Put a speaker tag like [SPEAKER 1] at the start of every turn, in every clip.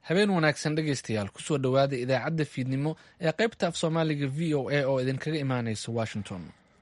[SPEAKER 1] habeen wanaagsan dhegaystayaal kusoo dhowaada idaacadda fiidnimo ee qaybta af soomaaliga v o a oo idinkaga imaanaysa washington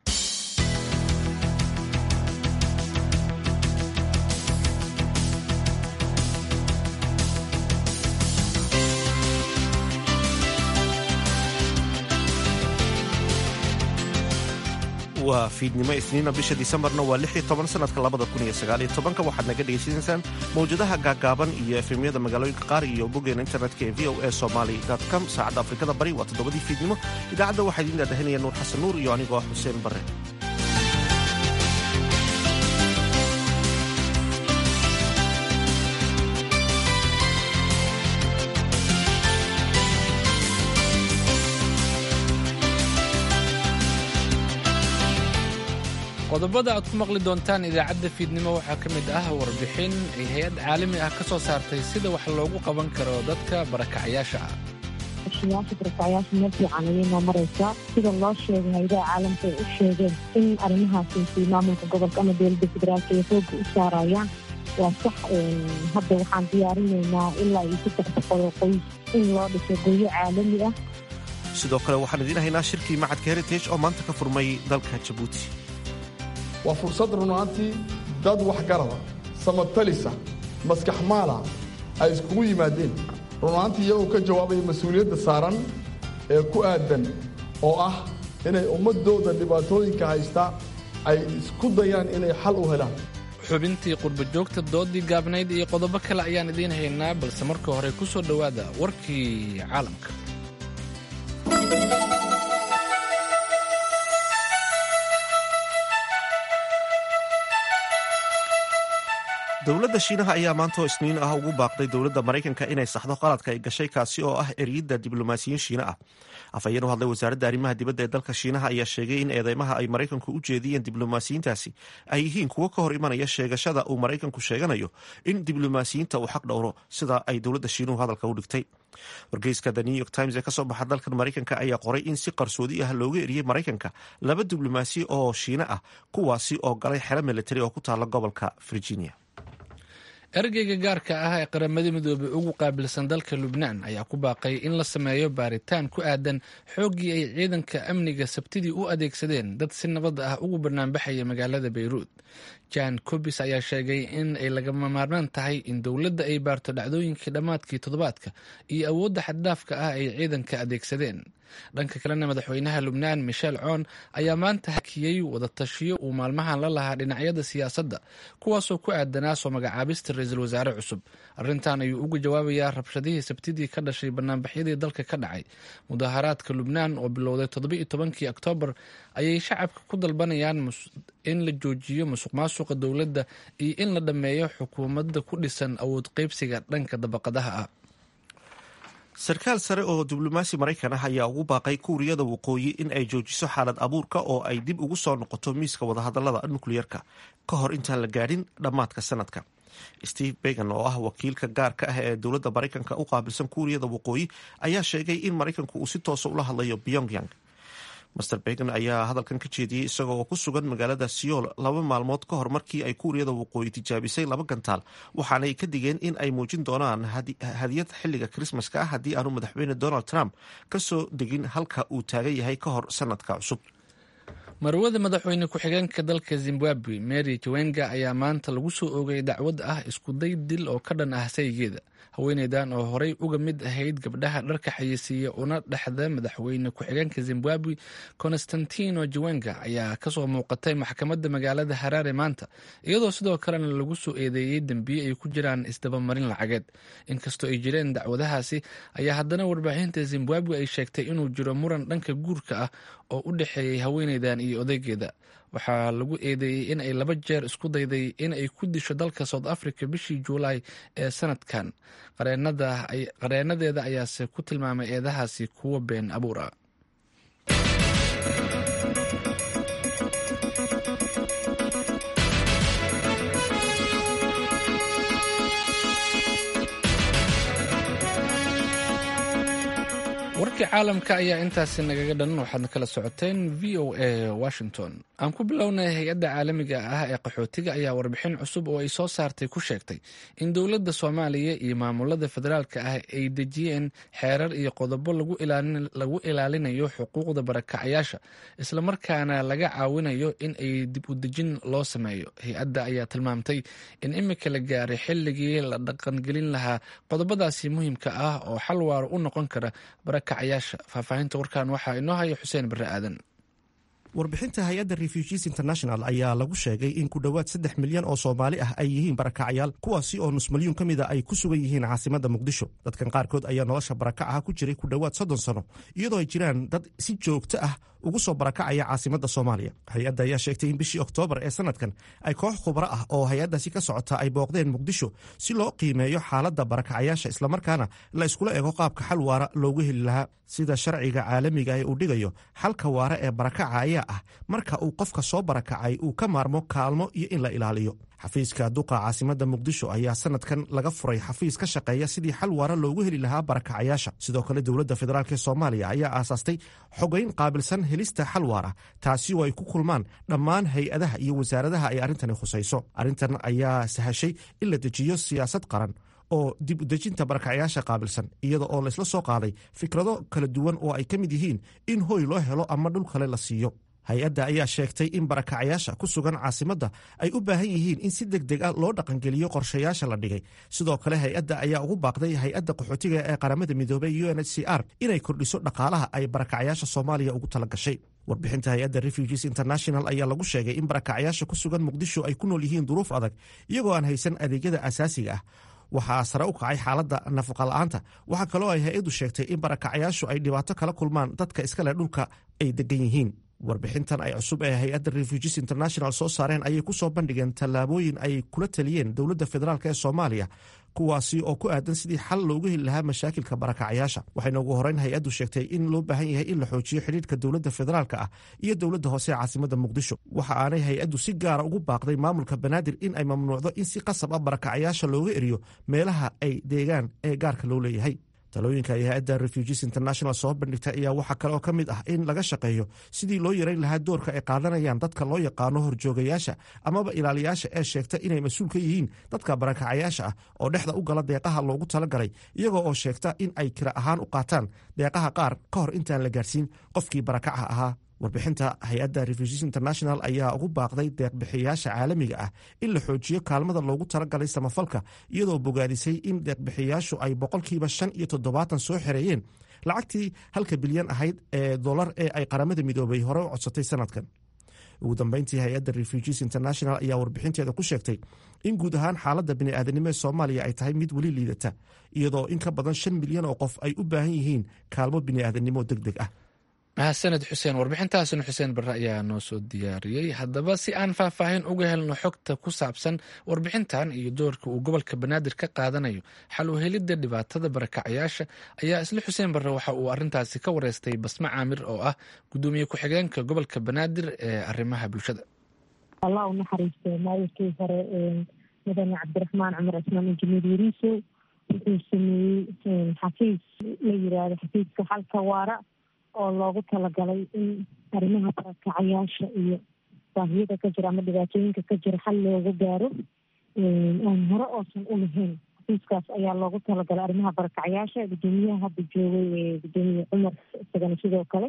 [SPEAKER 2] waa fiidnimo isniina bisha disembarna waa lix iyo toban sanadka labada kun iyo sagaal iyo tobanka waxaad naga dhegaysanaysaan mawjadaha gaagaaban iyo efemyada magaalooyinka qaar iyo boggeena internetka ee v o a somaly com saacadda afrikada bari waa toddobadii fiidnimo idaacadda waxaa idiin dhaadhahinaya nuur xasan nuur iyo anigoo ah xuseen barre
[SPEAKER 1] qodobada aad ku maqli doontaan idaacadda fiidnimo waxaa ka mid ah warbixin ay hay-ad caalami ah ka soo saartay sida wax loogu qaban karo dadka barakacayaasha ah
[SPEAKER 3] yaasha barakacayaasha meel fiican ayay noo maraysaa sida loo sheegay hayadaha caalamka ay u sheegeen in arrimahaasi maamulka gobolka ama dowladda federaalka ay xooga u saarayaan waa sax hadda waxaan diyaarinaynaa ilaa iyo saddex boqol oo qoys in loo dhiso goyo caalami ah
[SPEAKER 2] sidoo kale waxaan idiin haynaa shirkii macadka heritage oo maanta ka furmay dalka jabuuti
[SPEAKER 4] waa fursad runaantii dad waxgarada samatalisa maskax maala ay iskugu yimaadeen runaantii iyagoo ka jawaabaya mas-uuliyadda saaran ee ku aadan oo ah inay ummadooda dhibaatooyinka haysta ay isku dayaan inay xal u helaan
[SPEAKER 1] xubintii qurba joogta doodii gaabnayd iyo qodobo kale ayaan idiin haynaa balse marka hore ku soo dhowaada warkii caalamka
[SPEAKER 2] dowladda shiinaha ayaa maantoo isniin ah ugu baaqday dowladda maraykanka inay saxdo qaladka ay gashay kaasi oo ah eriyadda diblomaasiyiin shiina ah afhayeen u hadlay wasaaradda arrimaha dibadda ee dalka shiinaha ayaa sheegay in eedeymaha ay maraykanku u jeediyeen diblomaasiyiintaasi ay yihiin kuwo ka hor imanaya sheegashada uu maraykanku sheeganayo in diblomaasiyiinta uu xaq dhowro sida ay dowladda shiinuhu hadalka u dhigtay wargeyska the new york times ee kasoo baxa dalkan maraykanka ayaa qoray in si qarsoodi ah looga eriyey maraykanka laba diblomaasi oo shiina ah kuwaasi oo galay xero militari oo ku taala gobolka virginia
[SPEAKER 1] ergeyga gaarka ah ee qaramada midoobey ugu qaabilsan dalka lubnaan ayaa ku baaqay in la sameeyo baaritaan ku aadan xooggii ay ciidanka amniga sabtidii u adeegsadeen dad si nabad ah ugu banaanbaxaya magaalada beyruud jan cobis ayaa sheegay in ay lagama maarmaan tahay in dowladda ay baarto dhacdooyinkii dhammaadkii toddobaadka iyo awoodda xaddhaafka ah ay ciidanka adeegsadeen dhanka kalena madaxweynaha lubnaan michel coon ayaa maanta hakiyey wadatashiyo uu maalmahan la lahaa dhinacyada siyaasadda kuwaasoo ku aadanaa soo magacaabista ra-iisul wasaare cusub arrintan ayuu uga jawaabayaa rabshadihii sabtidii ka dhashay banaanbaxyadii dalka ka dhacay mudaharaadka lubnaan oo bilowday toddobiiyo tobankii oktoobar ayay shacabka ku dalbanayaan in la joojiyo musuq maasuqa dowladda iyo in la dhammeeyo xukuumadda ku dhisan awood qeybsiga dhanka dabaqadaha ah
[SPEAKER 2] sarkaal sare oo diblomaasi maraykan ah ayaa ugu baaqay kuuriyada waqooyi in ay joojiso xaalad abuurka oo ay dib ugu soo noqoto miiska wadahadalada nukliyerka ka hor intaan la gaadhin dhammaadka sanadka steve began oo ah wakiilka gaarka ah ee dowladda maraykanka u qaabilsan kuuriyada waqooyi ayaa sheegay in maraykanku uu si toosa ula hadlayo pyongyang master began ayaa hadalkan ka jeediyey isagoo oo ku sugan magaalada seoul laba maalmood ka hor markii ay kuuriyada waqooyi tijaabisay laba gantaal waxaanay ka digeen in ay muujin doonaan hadiyad xilliga krismaska ah haddii aanu madaxweyne donald trump ka soo degin halka uu taagan yahay ka hor sanadka cusub
[SPEAKER 1] marwada madaxweyne ku-xigeenka dalka zimbabwe mary jawenga ayaa maanta lagu soo oogay dacwad ah iskuday dil oo ka dhan ah saygeeda haweeneydan oo horey uga mid ahayd gabdhaha dharka xayeysiiya una dhexda madaxweyne ku-xigeenka zimbabwe constantino jawenga ayaa kasoo muuqatay maxkamadda magaalada haraare maanta iyadoo sidoo kalena lagu soo eedeeyey dembiye ay ku jiraan isdabamarin lacageed inkastoo ay jireen dacwadahaasi ayaa haddana warbaahinta zimbabwe ay sheegtay inuu jiro muran dhanka guurka ah oo u dhexeeyey haweeneydan iyo odaygeeda waxaa lagu eedeeyey in ay laba jeer isku dayday in ay ku disho dalka south africa bishii juulaay ee sanadkan qareenadeeda ayaase ku tilmaamay eedahaasi kuwo been abuur ah warkii caalamka ayaa intaasi nagaga dhan waxaadna kala socoteen v o a washington aan ku bilownay hay-adda caalamiga ah ee qaxootiga ayaa warbixin cusub oo ay soo saartay ku sheegtay in dowladda soomaaliya iyo maamulada federaalka ah ay dejiyeen xeerar iyo qodobo lagu ilaalinayo xuquuqda barakacayaasha islamarkaana laga caawinayo in ay dib u dejin loo sameeyo hay-adda ayaa tilmaamtay in imika la gaaray xilligii la dhaqangelin lahaa qodobadaasi muhiimka ah oo xal waaro u noqon kara barakacayaasha faahfaahinta warkan waxaa inoo haya xuseen barre aadan
[SPEAKER 2] warbixinta hay-adda refugees international ayaa lagu sheegay in ku dhowaad saddex milyan oo soomaali ah ay yihiin barakacayaal kuwaasi oo nus milyuun ka mida ay ku sugan yihiin caasimadda muqdisho dadkan qaarkood ayaa nolosha barakacaha ku jiray ku dhowaad soddon sano iyadoo ay jiraan dad si joogto ah ugu soo barakacaya caasimadda soomaaliya hay-adda ayaa sheegtay in bishii oktoobar ee sanadkan ay koox khubro ah oo hay-addaasi ka socota ay booqdeen muqdisho si loo qiimeeyo xaaladda barakacayaasha islamarkaana la iskula ego qaabka xal waara loogu heli lahaa sida sharciga caalamiga ee uu dhigayo xalka waara ee barakaca ayaa ah marka uu qofka soo barakacay uu ka maarmo kaalmo iyo in la ilaaliyo xafiiska duqa caasimadda muqdisho ayaa sanadkan laga furay xafiis ka shaqeeya sidii xal waara loogu heli lahaa barakacayaasha sidoo kale dowladda federaalk ee soomaaliya ayaa aasaastay xogayn qaabilsan helista xal waara taasi oo ay ku kulmaan dhammaan hay-adaha iyo wasaaradaha ay arrintani khusayso arrintan ayaa sahashay in la dejiyo siyaasad qaran oo dib u dejinta barakacayaasha qaabilsan iyada oo laysla soo qaaday fikrado kala duwan oo ay ka mid yihiin in hoy loo helo ama dhul kale la siiyo hay-adda ayaa sheegtay in barakacayaasha ku sugan caasimadda ay u baahan yihiin in si deg deg ah loo dhaqangeliyo qorshayaasha la dhigay sidoo kale hay-adda ayaa ugu baaqday hay-adda qaxootiga ee qaramada midoobey u n h c r inay kordhiso dhaqaalaha ay barakacayaasha soomaaliya ugu tala gashay warbixinta hay-adda refugees international ayaa lagu sheegay in barakacayaasha ku sugan muqdisho ay ku nool yihiin duruuf adag iyagoo aan haysan adeegyada asaasiga ah waxaa sare u kacay xaaladda nafaqa la'aanta waxaa kaloo ay hay-addu sheegtay in barakacayaashu ay dhibaato kala kulmaan dadka iskale dhulka ay degan yihiin warbixintan ay cusub ee hay-adda refugees international soo saareen ayay ku soo bandhigeen tallaabooyin ay kula taliyeen dowladda federaalk ee soomaaliya kuwaasi oo ku aadan sidii xal loogu heli lahaa mashaakilka barakacayaasha waxayna ugu horeyn hay-addu sheegtay in loo baahan yahay in la xoojiyo xidhiirka dowladda federaalka ah iyo dowladda hoose ee caasimadda muqdisho waxa aanay hay-addu si gaara ugu baaqday maamulka banaadir in ay mamnuucdo in si qasab ah barakacayaasha looga eriyo meelaha ay deegaan ee gaarka loo leeyahay talooyinka ay hay-adda refugees international soo bandhigtay ayaa waxaa kale oo ka mid ah in laga shaqeeyo sidii loo yareyn lahaa doorka ay qaadanayaan dadka loo yaqaano horjoogayaasha amaba ilaaliyaasha ee sheegta inay mas-uul ka yihiin dadka barakacayaasha ah oo dhexda u gala deeqaha loogu talagalay iyagoo oo sheegta in ay kira ahaan u qaataan deeqaha qaar ka hor intaan la gaarsiin qofkii barakaca ahaa warbixinta hay-adda refugees international ayaa ugu baaqday deeqbixiyayaasha caalamiga ah in la xoojiyo kaalmada loogu talagalay samafalka iyadoo bogaadisay in deeqbixiyayaashu ay boqolkiiba shan iyo toddobaatan soo xereeyeen lacagtii halka bilyan ahayd ee dolar ee ay qaramada midoobay hore u codsatay sanadkan ugu dambeyntii hay-adda refugees international ayaa warbixinteeda ku sheegtay in guud ahaan xaaladda bini'aadanimo ee soomaaliya ay tahay mid weli liidata iyadoo in ka badan shan milyan oo qof ay u baahan yihiin kaalmo bini'aadanimo deg deg ah
[SPEAKER 1] mahadsaned xuseen warbixintaasina xuseen barre ayaa noo soo diyaariyey haddaba si aan faahfaahin uga helno xogta ku saabsan warbixintan iyo doorka uu gobolka banaadir ka qaadanayo xal u helidda dhibaatada barakacayaasha ayaa isla xuseen barre waxa uu arintaasi ka wareystay basme caamir oo ah gudoomiye ku-xigeenka gobolka banaadir ee arrimaha bulshada
[SPEAKER 3] allah u naxariistay maayirkii hore mudane cabdiraxmaan cumar cismaan injineer yariiso wuxuu sameeyey xafiis la yiraahdo xafiiska xalka waara oo loogu talagalay in arrimaha barakacayaasha iyo baahiyada ka jira ama dhibaatooyinka ka jira xal loogu gaaro aan hore oosan u lahayn xafiiskaas ayaa loogu talagalay arrimaha barakacayaasha gudoomiyaha hadda joogay ee gudoomiye cumar isagana sidoo kale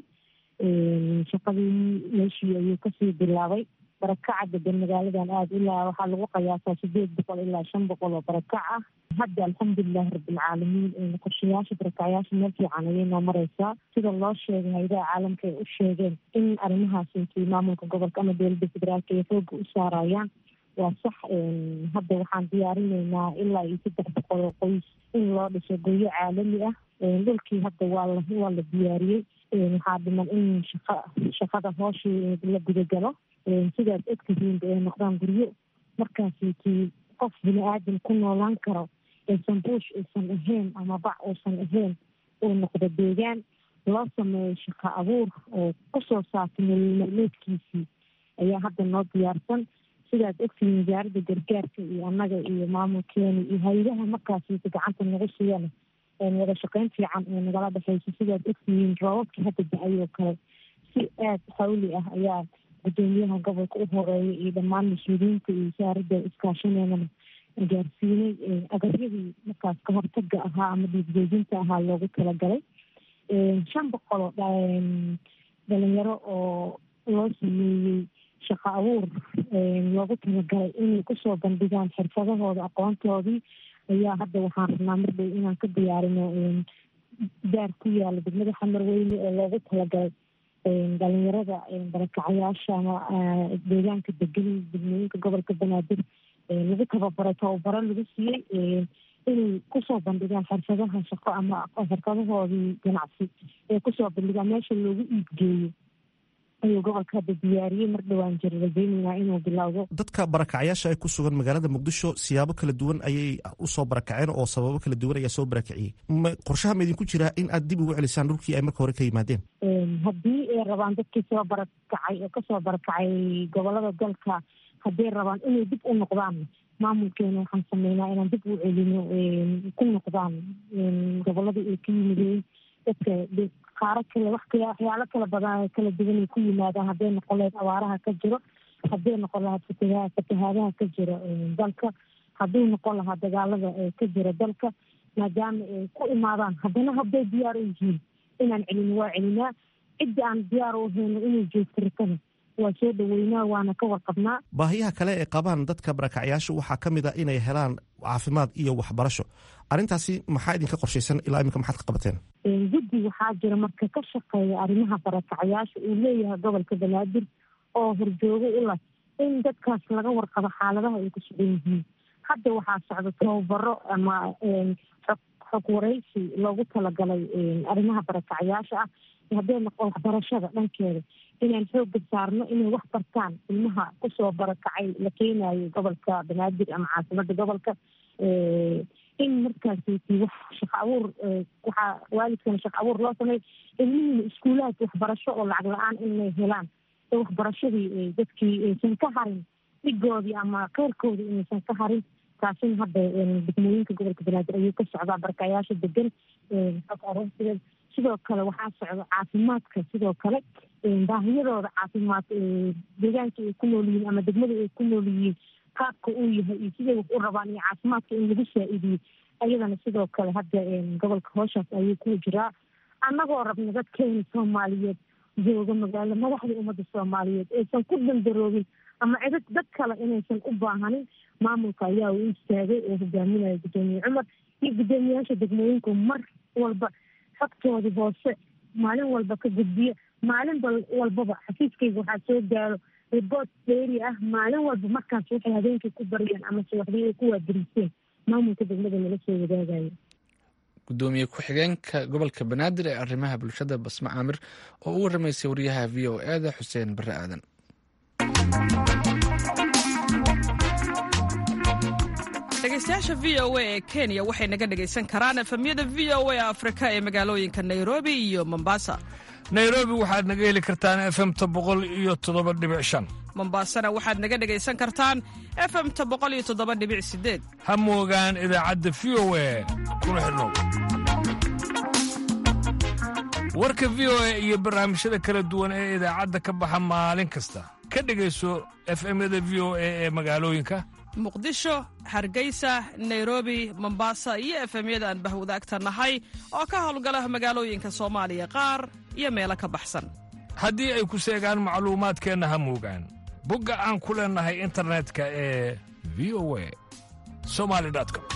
[SPEAKER 3] shaqadii meeshii ayuu kasii bilaabay barakaca degan magaaladan aada ilaa waxaa lagu qiyaasaa sideed boqol ilaa shan boqol oo barakac ah hadda alxamdulilahi rabbilcaalamiin qorshayaasha barakacayaasha meel fiican ayay noo mareysaa sida loo sheegay hayadaha caalamka ay u sheegeen in arrimahaas intii maamulka gobolka ama dowladda federaalka ay xooga u saarayaan waa sax hadda waxaan diyaarinaynaa ilaa iyo saddex boqol oo qoys in loo dhiso goyo caalami ah dhulkii hadda waa la waa la diyaariyey waxaa dhiman in shaqa shaqada hooshii la gudagalo sidaas ogtihiinba ay noqdaan guryo markaasi kii qof bini aadam ku noolaan karo aysan buush aysan ahayn ama bac uusan ahayn uu noqdo deegaan loo sameeyo shaqo abuur oo kusoo saartay nololmaalmeedkiisii ayaa hadda noo diyaarsan sidaas ogtihiin wasaaradda gargaarka iyo annaga iyo maamulkeena iyo hay-adaha markaasi gacanta nagu siiyana wada shaqeyn fiican ee nagala dhexeysa sidaad ogtihiin roobabkii hadda da-ay oo kale si aada xawli ah ayaa gudoomiyaha gobolka u horeeya iyo dhammaan mas-uuliyiinta iyo wasaaradda iskaashaneedana gaarsiinay agaryadii markaas ka hortaga ahaa ama dhiigjoojinta ahaa loogu talagalay shan boqol oo dhalinyaro oo loo sameeyey shaqo abuur loogu talagalay inay kusoo bandhigaan xirfadahooda aqoontoodii ayaa hadda waxaan rabnaa mardhow inaan ka diyaarino daar ku yaala degmada xamar weyne oo loogu talagalay dhalinyarada barakacayaasha ama deegaanka degan degmooyinka gobolka banaadir lagu tababaray tababaro lagu siiyey inay kusoo bandhigaan xirfadaha shaqo ama xirfadahoodii ganacsi ee kusoo bandhigaan meesha loogu iibgeeyo ayuu gobolka hadda diyaariyey mar dhowaan jira rajeynayna inuu bilowdo
[SPEAKER 2] dadka barakacyaasha ee ku sugan magaalada muqdisho siyaabo kala duwan ayay usoo barakaceen oo sababo kala duwan ayaa soo barakiciyey qorshaha ma idinku jiraa in aad dib ugu celisaan dhulkii ay marka hore ka yimaadeen
[SPEAKER 3] haddii ay rabaan dadkii soo barakacay oo kasoo barakacay gobolada dalka hadday rabaan inay dib u noqdaan maamulkeena waxaan sameynaa inaan dib u celino ku noqdaan goboladii ay ka yimideen dadka qaaro kale wax kale waxyaalo kala badan kala duwan ay ku yimaadaan hadday noqon lahayd abaaraha ka jiro hadday noqon lahayd fataha fatahaadaha ka jiro dalka hadduu noqon lahaa dagaalada ka jira dalka maadaama ay ku imaadaan haddana hadday diyaar u yihiin inaan celino waa celinaa cidda aan diyaar u hayno inay joogto rikada waa soo dhaweynaa waana ka warqabnaa
[SPEAKER 2] baahiyaha kale ee qabaan dadka barakacyaashu waxaa ka mid a inay helaan caafimaad iyo waxbarasho arrintaasi maxaa idinka qorshaysan ilaa iminka maxaad ka qabateen
[SPEAKER 3] guddi waxaa jira marka ka shaqeeya arrimaha barakacyaasha uu leeyahay gobolka banaadir oo horjoogo u lah in dadkaas laga warqabo xaaladaha ay ku sugan yihiin hadda waxaa socda tababaro ama xog waraysi loogu talagalay arrimaha barakacyaasha ah hadday noqon waxbarashada dhankeeda inaan xooga saarno inay wax bartaan ilmaha kusoo barakacay la keenayo gobolka banaadir ama caasimada gobolka in markaasiti wax shaqo abuur waxaa waalidkana shaqo abuur loo sameey ilmihiina iskuulaadka waxbarasho oo lacag la-aan inay helaan oo waxbarashadii dadkii aysan ka harin dhigoodii ama keyrkoodii inaysan ka harin taasina hadda degmooyinka gobolka banaadir ayuu ka socdaa barakayaasha degan xog aroorsigeed sidoo kale waxaa socda caafimaadka sidoo kale baahiyadooda caafimaad deegaanka ay ku nool yihiin ama degmada ay ku nool yihiin qaabka uu yahay iyo siday wax u rabaan iyo caafimaadka in lagu saa-idiyo ayadana sidoo kale hadda gobolka hooshaas ayuu ku jiraa annagoo rabna dadkeena soomaaliyeed jooga magaalo madaxda ummadda soomaaliyeed aysan ku dandaroobin ama cidad dad kale inaysan u baahanin maamulka ayaa u istaagay oo hogaaminaya guddoomiye cumar iyo guddoomiyaasha degmooyinku mar walba xogtoodii hoose maalin walba ka gudbiya maalin walbaba xafiiskayga waxaa soo gaaro riboort dheeri ah maalin walba markaas waxay habeenkii ku baryeen ama subaxdii ay ku waadiriiseen maamulka degmada nala soo wadaagayo
[SPEAKER 1] gudoomiye ku-xigeenka gobolka banaadir ee arrimaha bulshada basme caamir oo u waramaysay wariyaha v o eda xuseen bare aadan
[SPEAKER 5] dhegeystayaasha v o a ee kenya waxay naga dhegaysan karaan efemyada v o a afrika ee magaalooyinka nairobi iyo mombasa
[SPEAKER 6] nairobi waxaad naga heli kartaan efemta boqol iyo toddoba dhibic shan
[SPEAKER 5] mombasana waxaad naga dhegaysan kartaan efemta boqol iyo toddoba dhibic sideed
[SPEAKER 6] ha moogaan idaacadda v o a kuna xidhnow warka v o a iyo barnaamijyada kala duwan ee idaacadda ka baxa maalin kasta ka dhegayso efemyada v o a ee magaalooyinka
[SPEAKER 5] muqdisho hargeysa nairobi mombasa iyo efemyada aan bahwadaagta nahay oo ka howlgala magaalooyinka soomaaliya qaar iyo meelo ka baxsan
[SPEAKER 6] haddii ay ku seegaan macluumaadkeenna ha moogaan bogga aan ku leennahay internetka ee v o a somali com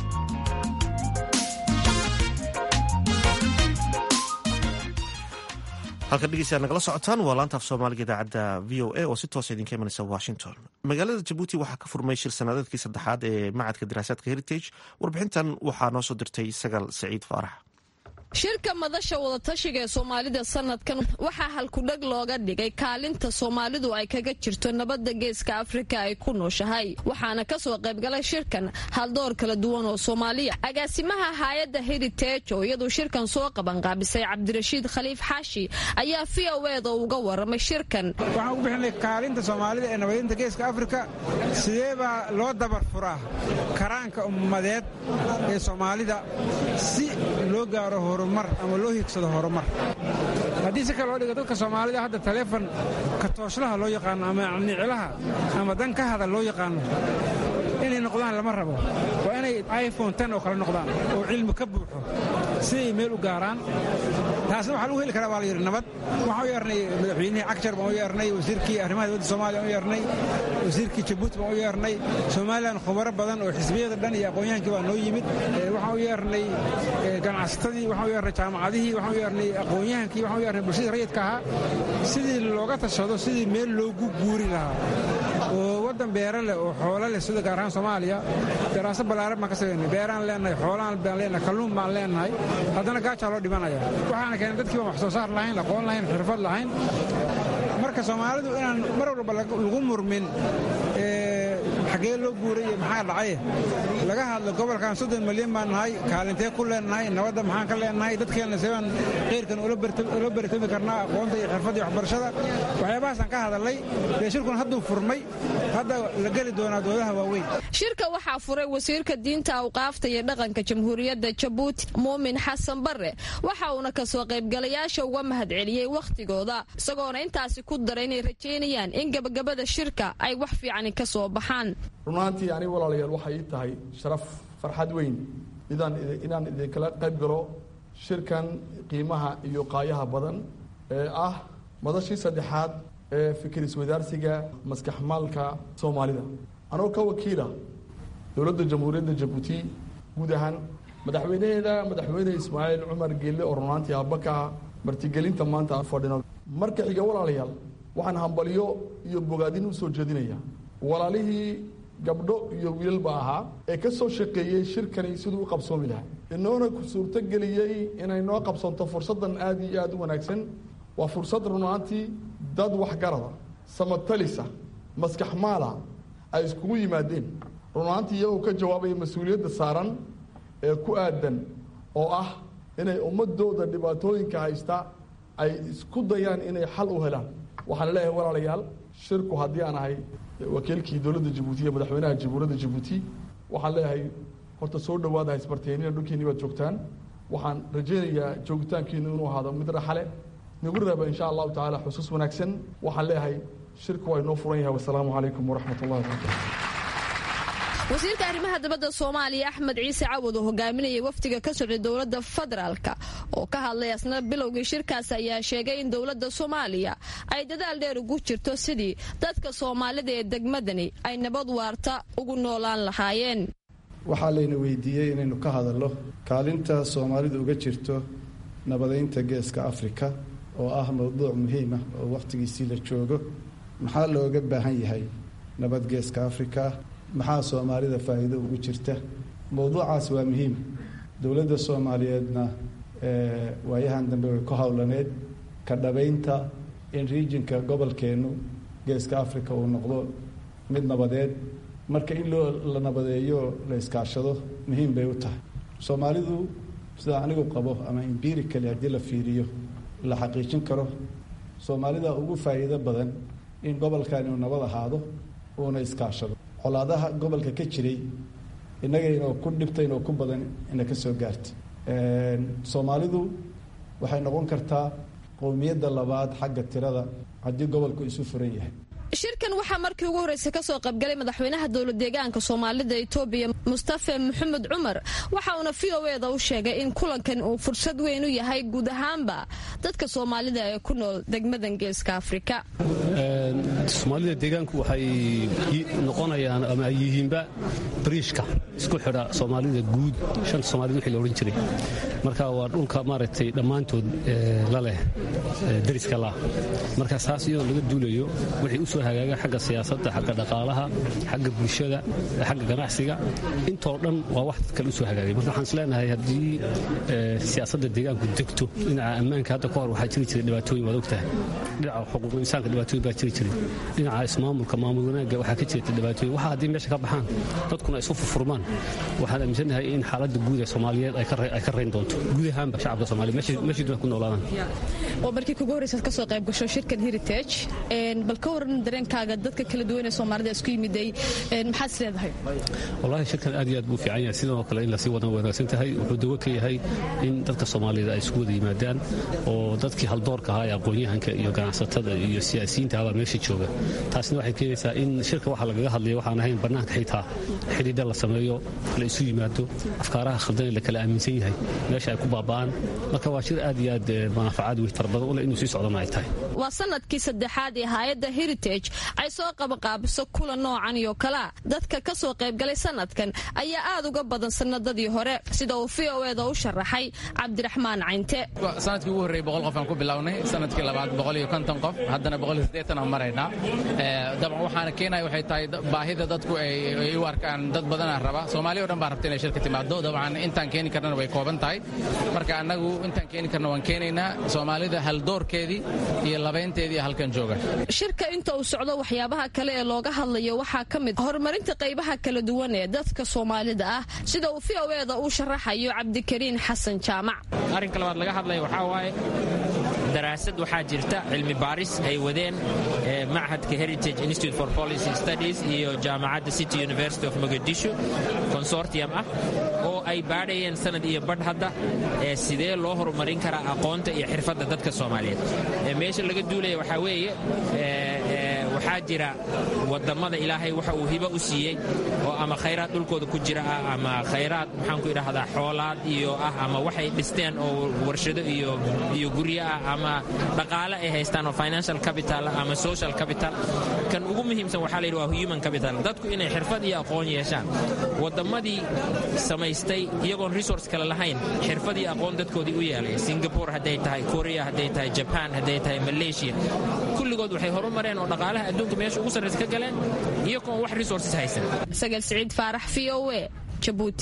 [SPEAKER 2] halkan dhegeystayaad nagala socotaan waa laantaaf soomaaliga idaacadda v o a oo si toosa idinka imanaysa washington magaalada jabuuti waxaa ka furmay shir sannadeedkii saddexaad ee macadka daraasaadka heritage warbixintan waxaa noo soo dirtay sagaal saciid faarax
[SPEAKER 7] shirka madasha wadatashiga ee soomaalida sanadkan waxaa halkudheg looga dhigay kaalinta soomaalidu ay kaga jirto nabadda geeska afrika ay ku nooshahay waxaana kasoo qaybgalay shirkan haldoor kala duwan oo soomaaliya agaasimaha haayadda heritage oo iyaduu shirkan soo qabanqaabisay cabdirashiid khaliif xaashi ayaa v o eda uga waramay shirkan
[SPEAKER 8] waxaan ugu bixinay kaalinta soomaalida ee nabadinta geeska afrika sidee baa loo dabar furaa karaanka ummadeed ee soomaalida si loo gaaro horumar ama loo higsado horumar haddii si kale loo dhigo dadka soomaalida hadda taleefon katooslaha loo yaqaano ama niclaha ama dan ka hada loo yaqaano inay noqdaan lama rabo waa inay iphone ten oo kale noqdaan oo cilmi ka buuxo siday meel u gaaraan taasna waxaa lagu heli karaa baa la yidhi nabad waxaan u yeernay madaxweynihii cagjar baan u yeernay wasiirkii arrimaha dibadda soomaaliya baan u yeernay wasiirkii jabuuti baan u yeernay somalilan khubaro badan oo xisbiyada dhan iyo aqoon-yahankii baa noo yimid waxaan u yeernay ganacsatadii waxaan u yeernay jaamacadihii waxaan u yeernay aqoon-yahankii waxaan u yeernay bulshadii rayidka ahaa sidii looga tashado sidii meel loogu guuri lahaa oo waddan beera leh oo xoolo leh sida gaar ahaan soomaaliya daraasad ballaaran baan ka samaynay beeraan leenahay xoolaan baan leenahay kalluun baan leenahay haddana gaajaa loo dhimanaya waxaana keenay dadkii baan wax soo saar lahayn aqoon lahayn xirfad lahayn marka soomaalidu inaan mar walba lagu murmin xaggee loo guuray iyo maxaa dhacay laga hadlo gobolkan soddon milyan baan nahay kaalintee ku leenahay nabadda maxaan ka leenahay dadkeenna sebaan qeyrkan ula baritami karnaa aqoonta iyo xirfadda iyo waxbarashada waxyaabahaasaan ka hadalnay dee shirkun hadduu furmay hadda la geli doonaa doodaha waaweyn
[SPEAKER 7] shirka waxaa furay wasiirka diinta awqaafta iyo dhaqanka jamhuuriyadda jabuuti muumin xasan barre waxa uuna kasoo qaybgalayaasha uga mahadceliyey wakhtigooda isagoona intaasi ku daray inay rajaynayaan in gabagabada shirka ay wax fiicani ka soo baxaan
[SPEAKER 4] runaantii aniga walaalayaal waxay ii tahay sharaf farxad weyn inaan idinkala qayb galo shirkan qiimaha iyo qaayaha badan ee ah madashii saddexaad ee fikir iswadaarsiga maskaxmaalka soomaalida anoo ka wakiila dowladda jamhuuriyadda jabuuti guud ahaan madaxweynaheeda madaxweyne ismaaciil cumar geelle oo runaantii aabaka martigelinta maanta aan fadhino marka xiga walaalayaal waxaan hambalyo iyo bogaadin u soo jeedinaya walaalihii gabdho iyo wiilalba ahaa ee ka soo shaqeeyey shirkani siduu u qabsoomi lahaa inoona suurtogeliyey inay noo qabsanto fursaddan aad iyo aad u wanaagsan waa fursad runaantii dad waxgarada samatalisa maskaxmaala ay iskugu yimaadeen runaantii iyagoo ka jawaabaya mas-uuliyadda saaran ee ku aadan oo ah inay ummadooda dhibaatooyinka haysta ay isku dayaan inay xal u helaan waxaan leeyahay walaalayaal shirku haddii aan ahay wakiilkii dowladda jabuuti iyo madaxweynaha jamhuuriyadda jabuuti waxaan leeyahay horta soo dhawaada haysbarteenina dhulkeeni baad joogtaan waxaan rajaynayaa joogitaankiinu inuu ahaado mid raxale nagu reeba insha allahu tacaala xusuus wanaagsan waxaan leeyahay shirku waa inoo furan yahay wasalaamu calaykum waraxmat ullahi wabarakatu
[SPEAKER 7] wasiirka arrimaha dibadda soomaaliya axmed ciise cawad oo hogaaminayay wafdiga ka socday dowladda federaalka oo ka hadlay asna bilowgii shirkaas ayaa sheegay in dowladda soomaaliya ay dadaal dheer ugu jirto sidii dadka soomaalida ee degmadani ay nabad waarta ugu noolaan lahaayeen
[SPEAKER 9] waxaa layna weydiiyey inaynu ka hadalno kaalinta soomaalidu uga jirto nabadaynta geeska afrika oo ah mowduuc muhiim ah oo wakhtigiisii la joogo maxaa looga baahan yahay nabad geeska afrika maxaa soomaalida faa'iido ugu jirta mowduucaas waa muhiim dowladda soomaaliyeedna waayahan dambe way ku howlaneed ka dhabaynta in riijinka gobolkeennu geeska africa uu noqdo mid nabadeed marka in loo la nabadeeyo la iskaashado muhiim bay u tahay soomaalidu sidaa anigu qabo ama imbiricali haddii la fiiriyo la xaqiijin karo soomaalida ugu faa'iido badan in gobolkan inuu nabad ahaado uuna iskaashado colaadaha gobolka ka jiray innagaynoo ku dhibtaynoo ku badan ina ka soo gaarta soomaalidu waxay noqon kartaa qowmiyadda labaad xagga tirada haddii gobolku isu furan yahay
[SPEAKER 7] shirkan waxaa markii ugu horreysay kasoo qaybgalay madaxweynaha dowla deegaanka soomaalida etoobiya mustafe maxamed cumar waxa uuna v o eda u sheegay in kulankan uu fursad weyn u yahay guud ahaanba dadka soomaalida ee ku nool degmadan geeska afrika
[SPEAKER 10] soomaalida deegaanku waxay noqonayaan ama ay yihiinba bariishka isku xidha soomaalida guud shanta soomaalida wixii la odhan jiray marka waa dhulka maaragtay dhammaantood la leh dariska lah marka saas iyadoo laga duulayo wixii u soo hagaaga xagga siyaasadda xagga dhaqaalaha xagga bulshada xagga ganacsiga intoo dhan waa wax dad kale u soo hagaagay marka waxaan isleenahay haddii siyaasadda deegaanku degto dhinaca ammaanka hadda ka hor waxaa jiri jiray dhibaatooyin waad ogtahay dhinaca xuquuqul insaanka dhibaatooyin baa jiri jiray dhinaca ismaamulka maamul wanaagga waxaa ka jirta dhibaatooyin waxa haddii meesha ka baxaan dadkuna isu furfurmaan waxaan aaminsanahay in xaaladda guud ee soomaaliyeed ay ka rayn doonto guud ahaanba shacabka soomaaliya meeshii duna ku noolaadaan
[SPEAKER 7] oo markii kugu horreysaad ka soo qayb gasho shirkan heritage bal ka waran dareenkaaga dadka kala duwan ee soomaalida isku yimiday maxaad is leedahay
[SPEAKER 10] wallaahi shirkan aad iyo aad buu fiican yahay sidoo kale in lasii wadan wanaagsan tahay wuxuu dawo ka yahay in dadka soomaalida ay isku wada yimaadaan oo dadkii haldoorka ahaa ee aqoon-yahanka iyo ganacsatada iyo siyaasiyiinta abaa meesha jooga taasna waxay keenaysaa in shirka waxa lagaga hadlaya waxaan ahayn bannaanka xitaa xidhiidha la sameeyo la isu yimaado afkaaraha khaldan la kala aaminsan yahay meesha ay ku baaba'aan marka waa shir aad iyo aad manaafacaad wey fara badan u leh inuu sii socdana ay tahay
[SPEAKER 7] waa sanadkii saddexaad ee hay-adda heritage ay soo qabaqaabiso kulan noocan iyo kalea dadka ka soo qaybgalay sanadkan ayaa aad uga badan sanadadii hore sida uu v o eda u sharaxay cabdiraxmaan caynte
[SPEAKER 11] sanadkii ugu horreyey boqol qof aan ku bilownay sanadkii labaad boqol iyo konton qof haddana boqol iyo siddeetan aan maraynaa dabcan waxaana keenaya waxay tahay baahida dadku ay u arkaan dad badanaa raba soomaaliya o dhan baa rabta inay shirka timaado dabcan intaan keeni karnana way kooban tahay marka annagu intaan keeni karna waan keenaynaa soomaalida haldoorkeedii iyo labaynteedii halkan jooga
[SPEAKER 7] shirka inta uu socdo waxyaabaha kale ee looga hadlayo waxaa ka mid horumarinta qaybaha kala duwan ee dadka soomaalida ah sida uu v o eda uu sharaxayo cabdikariin xasan jaamac
[SPEAKER 12] arrinka labaad laga hadlaya waxaa waaye daraasad waxaa jirta cilmi baaris ay wadeen machadka heritage institute for policy studies iyo jaamacadda city university of mogadisho consortium ah oo ay baadhayeen sanad iyo badh hadda sidee loo horumarin karaa aqoonta iyo xirfadda dadka soomaaliyeed meesha laga duulaya waxaa weeye waxaa jira wadammada ilaahay waxa uu hibo u siiyey oo ama khayraad dhulkooda ku jira ah ama khayraad maxaanku idhahdaa xoolaad iyo ah ama waxay dhisteen oo warshado iyo guryo ah ama dhaqaale ay haystaan oo financial capital ama social capital kan ugu muhiimsan waxaa layidhi waa human capital dadku inay xirfad iyo aqoon yeeshaan wadammadii samaystay iyagoon resource kale lahayn xirfad iyo aqoon dadkoodii u yeelay singapore hadday tahay korea hadday tahay jaban hadday tahay malaysia kulligood waxay horumareen oo dhaqaalaha adduunka meesha ugu sarraysa ka galeen iyagoon wax resources haysan
[SPEAKER 7] sagal siciid faarax v o e jabuuti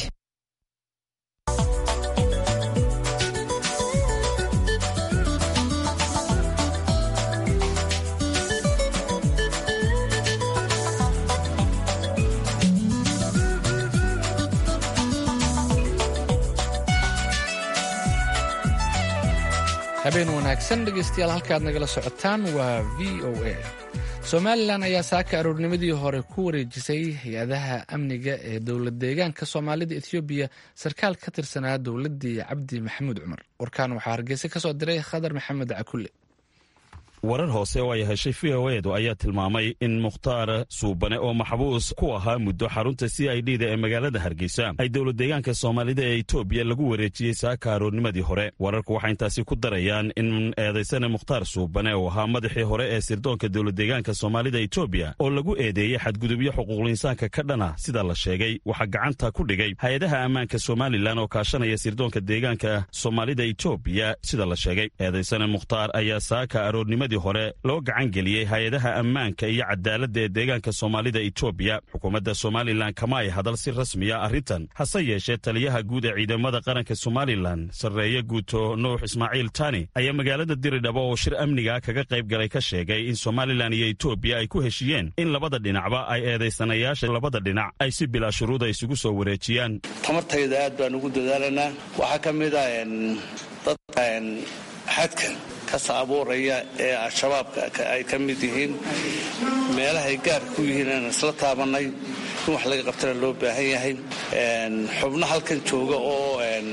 [SPEAKER 1] habeen wanaagsan dhegaystayaal halkaad nagala socotaan waa v o a somalilan ayaa saaka aroornimadii hore ku wareejisay hay-adaha amniga ee dowlad deegaanka soomaalida ethoobiya sarkaal ka tirsanaa dowladdii cabdi maxamuud cumar warkaan waxaa hargeysa ka soo diray khadar maxamed cakulle
[SPEAKER 13] warar hoose oo ay heshay v o edu ayaa tilmaamay in mukhtaar suubane oo maxbuus ku ahaa muddo xarunta c i d da ee magaalada hargeysa ay dowlad deegaanka soomaalida ee etoobiya lagu wareejiyey saaka aroornimadii hore wararku waxay intaasi ku darayaan in eedaysane mukhtaar suubane oo ahaa madaxii hore ee sirdoonka dowlad deegaanka soomaalida etoobiya oo lagu eedeeyey xadgudubyo xuquuqliinsaanka ka dhana sida la sheegay waxaa gacanta ku dhigay hay-adaha ammaanka somalilan oo kaashanaya sirdoonka deegaanka soomaalida etoobiya sida la sheegay eedaysane mukhtaar ayaa saaka aroornimadii hore loo gacan geliyey hay-adaha ammaanka iyo cadaaladda ee deegaanka soomaalida etoobiya xukuumadda somalilan kama ay hadal si rasmiya arrintan hase yeeshee taliyaha guud ee ciidamada qaranka somalilan sarreeye guuto nuux ismaaciil tani ayaa magaalada diridhabo oo shir amniga kaga qayb galay ka sheegay in somalilan iyo etoobiya ay ku heshiiyeen in labada dhinacba ay eedaysanayaasha labada dhinac ay si bilaa shuruuda isugu soo wareejiyaan
[SPEAKER 14] tamartayda aad baan ugu dadaalanaa waxaa ka mid ah dadka xadka kasa abuuraya ee al-shabaabka ay ka mid yihiin meelahay gaarka ku yihiin aan isla taabannay in wax laga qabtana loo baahan yahay xubno halkan jooga oo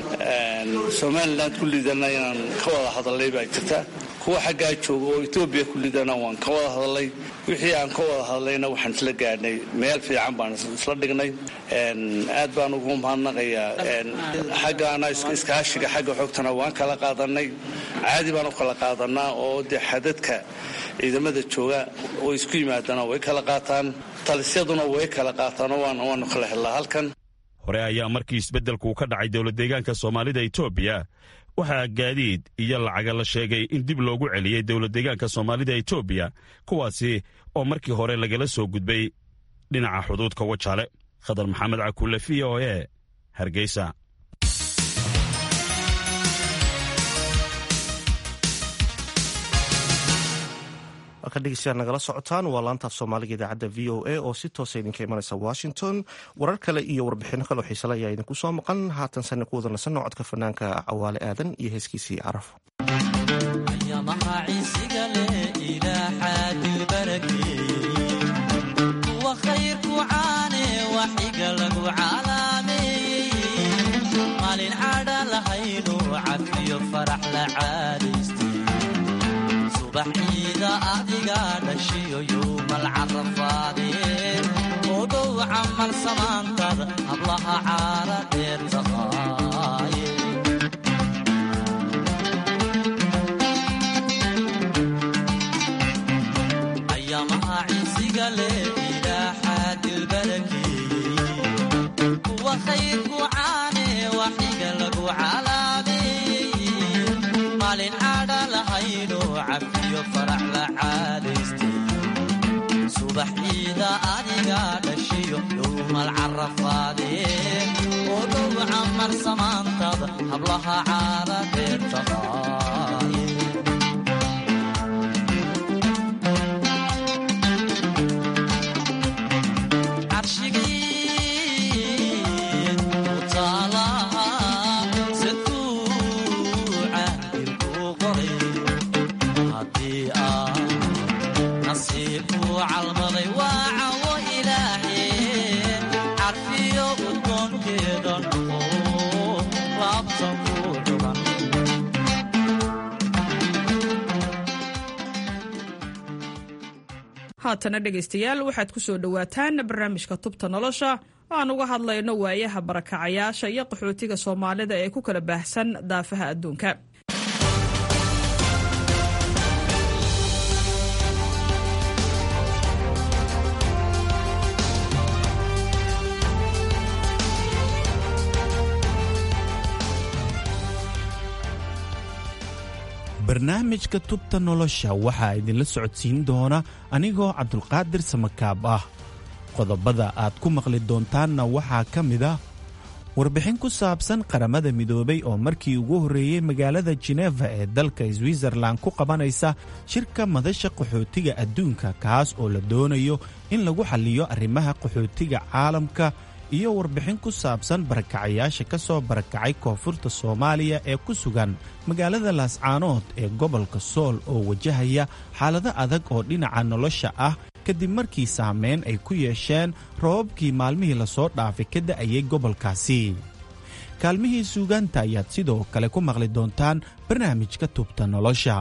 [SPEAKER 14] somalilan ku lidana inaan ka wada hadalnay baa jirta kuwa xaggaa jooga oo etoobiya ku lidana waan ka wada hadalnay wixii aan ka wada hadlayna waxaan isla gaadhnay meel fiican baan isla dhignay aad baan ugu mahadnaqayaa xaggaana iskaashiga xagga xogtana waan kala qaadanay caadi baan u kala qaadanaa oo dee xadadka ciidamada jooga oo isku yimaadana way kala qaataan talisyaduna way kala qaataan waanu kala helnaa halkan
[SPEAKER 13] hore ayaa markii isbeddelku ka dhacay dowladdeegaanka soomaalida etoobiya waxaa gaadiid iyo lacaga la sheegay in dib loogu celiyey dowladdeegaanka soomaalida etoobiya kuwaasi oo markii hore lagala soo gudbay dhinaca xuduudka wajaale khadar maxamed cakuule v o e hargeysa
[SPEAKER 2] halkan dhegeystayaal nagala socotaan waa laantaaf soomaaliga idaacadda v o a oo si toosa idinka imanaysa washington warar kale iyo warbixino kale oo xiisale ayaa idinku soo maqan haatan sanna ku wada nasanno codka fanaanka cawaale aadan iyo heeskiisii caraf
[SPEAKER 15] subaxciida adiga dhashiyo yowmal carafaadeen oo dhow camal samaantada hablaha caara dheer taqaaye ayamaha ciisiga leh ilaaxaa dilbarakeeyey kuwa khayrku caane waxiga lagu calaameeyey maalin cadha lahayno cafiyo farax la caadaystay subax ciida adiga dhashiyo yowmal carafaadeen oo dhow camar samaantada hablaha caara dheer taqaaye
[SPEAKER 5] haatana dhegaystayaal waxaad ku soo dhowaataan barnaamijka tubta nolosha oo aan uga hadlayno waayaha barakacayaasha iyo qaxootiga soomaalida ee ku kala baahsan daafaha adduunka
[SPEAKER 16] barnaamijka tubta nolosha waxaa idinla socodsiin doona anigoo cabdulqaadir samakaab ah qodobada aad ku maqli doontaanna waxaa ka mid ah warbixin ku saabsan qaramada midoobay oo markii ugu horreeyey magaalada jinefa ee dalka switzerlan ku qabanaysa shirka madasha qaxootiga adduunka kaas oo la doonayo in lagu xalliyo arrimaha qaxootiga caalamka iyo warbixin ku saabsan barakacayaasha ka soo barakacay koonfurta soomaaliya ee ku sugan magaalada laascaanood ee gobolka sool oo wajahaya xaalado adag oo dhinaca nolosha ah kadib markii saameyn ay ku yeesheen roobabkii maalmihii lasoo dhaafay ka da'ayay gobolkaasi kaalmihii suugaanta ayaad sidoo kale ku maqli doontaan barnaamijka tubta nolosha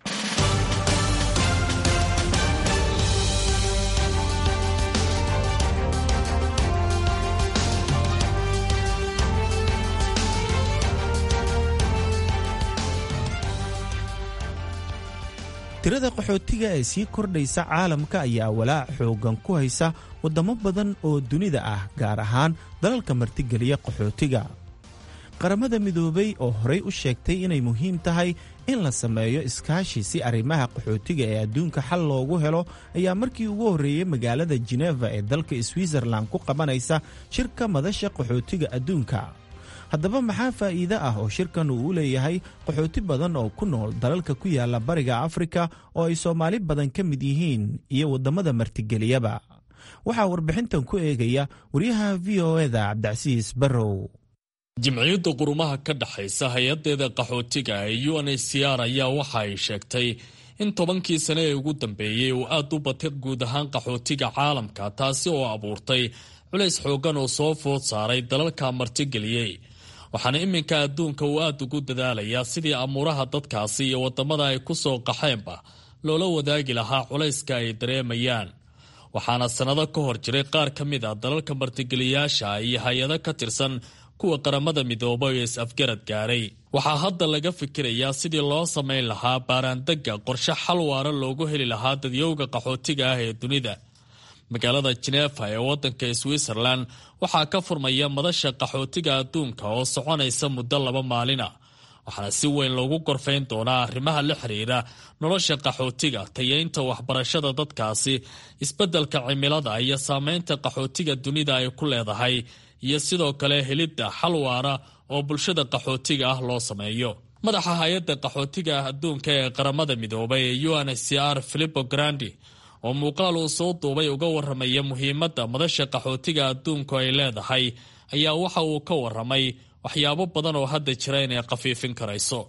[SPEAKER 16] tirada qaxootiga ee sii kordhaysa caalamka ayaa walaac xooggan ku haysa waddamo badan oo dunida ah gaar ahaan dalalka martigeliya qaxootiga qaramada midoobay oo horay u sheegtay inay muhiim tahay in la sameeyo iskaashi si arrimaha qaxootiga ee adduunka xal loogu helo ayaa markii ugu horreeyey magaalada jinefa ee dalka switzerlan ku qabanaysa shirka madasha qaxootiga adduunka haddaba maxaa faa'iide ah oo shirkan uu u leeyahay qaxooti badan oo ku nool dalalka ku yaala bariga afrika oo ay soomaali badan ka mid yihiin iyo waddamada martigeliyaba waxaa warbixintan ku eegaya waryaha v o eda cabdicasiis barrow
[SPEAKER 17] jimciyadda qurumaha ka dhexaysa hay-adeeda qaxootiga ee u n h c r ayaa waxa ay sheegtay in tobankii sane ee ugu dambeeyey uu aad u batay guud ahaan qaxootiga caalamka taasi oo abuurtay culays xooggan oo soo food saaray dalalka martigeliyey waxaana iminka adduunka uu aad ugu dadaalayaa sidii amuuraha dadkaasi iyo waddamada ay ku soo qaxeenba loola wadaagi lahaa culayska ay dareemayaan waxaana sannado ka hor jiray qaar ka mid a dalalka martigeliyaasha iyo hay-ado ka tirsan kuwa qaramada midoobay ee is-afgarad gaaray waxaa hadda laga fikirayaa sidii loo samayn lahaa baaraandegga qorshe xal waara loogu heli lahaa dadyowga qaxootiga ah ee dunida magaalada jeneefa ee waddanka switzerland waxaa ka furmaya madasha qaxootiga adduunka oo soconaysa muddo laba maalina waxaana si weyn loogu gorfayn doonaa arrimaha la xiriira nolosha qaxootiga tayeynta waxbarashada dadkaasi isbeddelka cimilada iyo saameynta qaxootiga dunida ay ku leedahay iyo sidoo kale helidda xal waara oo bulshada qaxootiga ah loo sameeyo madaxa hay-adda qaxootiga adduunka ee qaramada midoobay ee u n h c r filipo grandi oo muuqaal uu soo duubay uga waramaya muhiimadda madasha qaxootiga adduunku ay leedahay ayaa waxa uu ka waramay waxyaabo badan oo hadda jira inay khafiifin karayso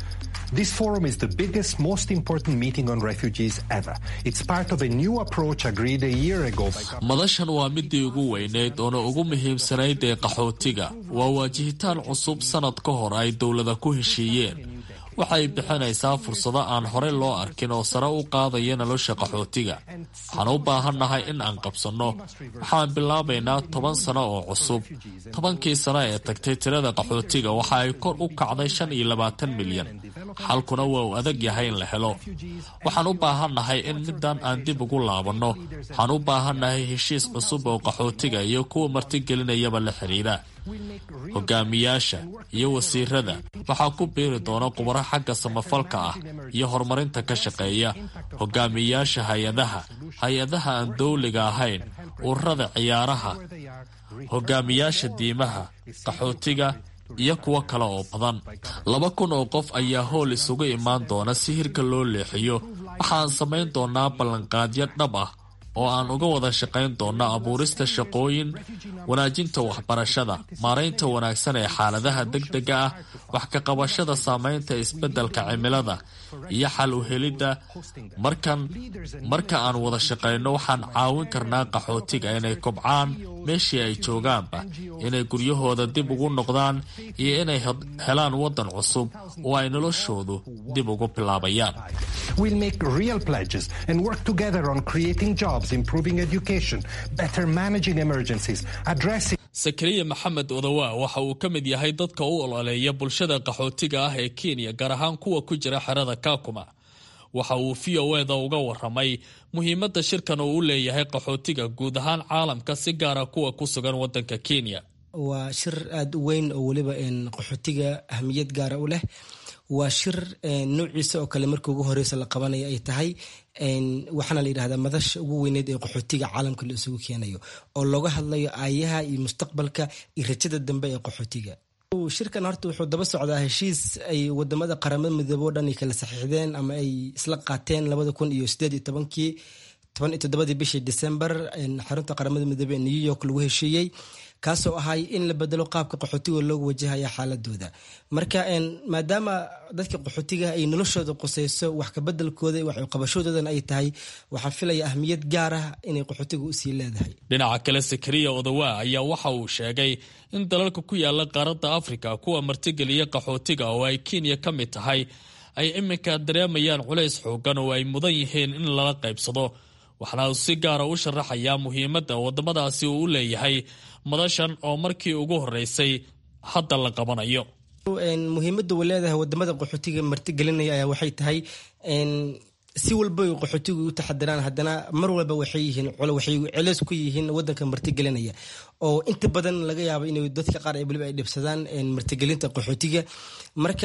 [SPEAKER 18] This forum is the biggest, most important meeting on refugees ever. It's part of a new approach agreed a year ago.
[SPEAKER 17] madashan waa midii ugu weyneyd oona ugu muhiimsanayd ee qaxootiga waa waajihitaan cusub sanad ka hor ay dowlada ku heshiiyeen waxay bixinaysaa fursado aan horey loo arkin oo sare u qaadaya nolosha qaxootiga waxaan u baahannahay in aan qabsanno waxaan bilaabaynaa toban sano oo cusub tobankii sano ee tagtay tirada qaxootiga waxa ay kor u kacday shan iyo labaatan milyan xalkuna waa uu adag yahay in la helo waxaan u baahannahay in middan aan dib ugu laabanno waxaan u baahannahay heshiis cusub oo qaxootiga iyo kuwa martigelinayaba la xidhiira hogaamiyaasha iyo wasiirada waxaa ku biiri doona khubaro xagga samafalka ah iyo horumarinta ka shaqeeya hogaamiyaasha hay-adaha hay-adaha aan dowliga ahayn ururada ciyaaraha hogaamiyaasha diimaha qaxootiga iyo kuwo kale oo badan laba kun oo qof ayaa howl isugu imaan doona si hirka loo leexiyo waxaan samayn doonaa ballanqaadyo dhab ah oo aan uga wada shaqayn doonno abuurista shaqooyin wanaajinta waxbarashada maaraynta wanaagsan ee xaaladaha degdega ah wax ka qabashada saameynta isbeddelka cimilada iyo xal u helidda markan marka aan wada shaqayno waxaan caawin karnaa qaxootiga inay kobcaan meeshii ay joogaanba inay guryahooda dib ugu noqdaan iyo inay helaan waddan cusub oo ay noloshoodu dib ugu bilaabayaan
[SPEAKER 18] We'll make real pledges and work together on creating jobs, improving education, better managing emergencies, addressing
[SPEAKER 17] sakariya maxamed odawa waxa uu ka mid yahay dadka u ololeeya bulshada qaxootiga ah ee kenya gaar ahaan kuwa ku jira xerada kakuma waxa uu v o eda uga waramay muhiimadda shirkan uu u leeyahay qaxootiga guud ahaan caalamka si gaara kuwa ku sugan wadanka kenya
[SPEAKER 19] waa shir aada u weyn oo weliba qaxootiga ahmiyad gaara u leh waa shir noociisa oo kale markii ugu horeysa la qabanaya ay tahay waxaana la yidhahdaa madasha ugu weyneyd ee qaxootiga caalamka la isugu keenayo oo looga hadlayo aayaha iyo mustaqbalka iyo rajada dambe ee qaxootiga shirkan horta wuxuu daba socdaa heshiis ay wadamada qaramada midoobe o dhan ay kala saxiixdeen ama ay isla qaateen labada kun iyo sideed iyo tobankii toban iyo toddobadii bishii december xarunta qaramada midoobe ee new york lagu heshiiyey kaasoo ahay in la bedelo qaabka qaxootiga loogu wajahaya xaaladooda marka maadaama dadka qaxootiga ay noloshooda quseyso wax kabedelkooda wax qabashadoodan ay tahay waxaa filaya ahmiyad gaar ah inay qaxootiga usii leedahay
[SPEAKER 17] dhinaca kale sakariya odawa ayaa waxa uu sheegay in dalalka ku yaala qaaradda afrika kuwa martigeliya qaxootiga oo ay kenya ka mid tahay ay iminka dareemayaan culays xoogan oo ay mudan yihiin in lala qaybsado waxaana uu si gaara u sharaxayaa muhiimadda wadamadaasi uu u leeyahay madashan oo markii ugu horeysay hadda la qabanayo
[SPEAKER 19] muhiimadda uu leedahay wadamada qaxootiga martigelinaya ayaa waxay tahay si walba qaxootigu u taxadiraan haddana mar walba waxay yihiin waxay celeys ku yihiin wadanka martigelinaya oo inta badan laga yaabo in dadka qaar waliba ay dhibsadaan martigelinta qaxootiga marka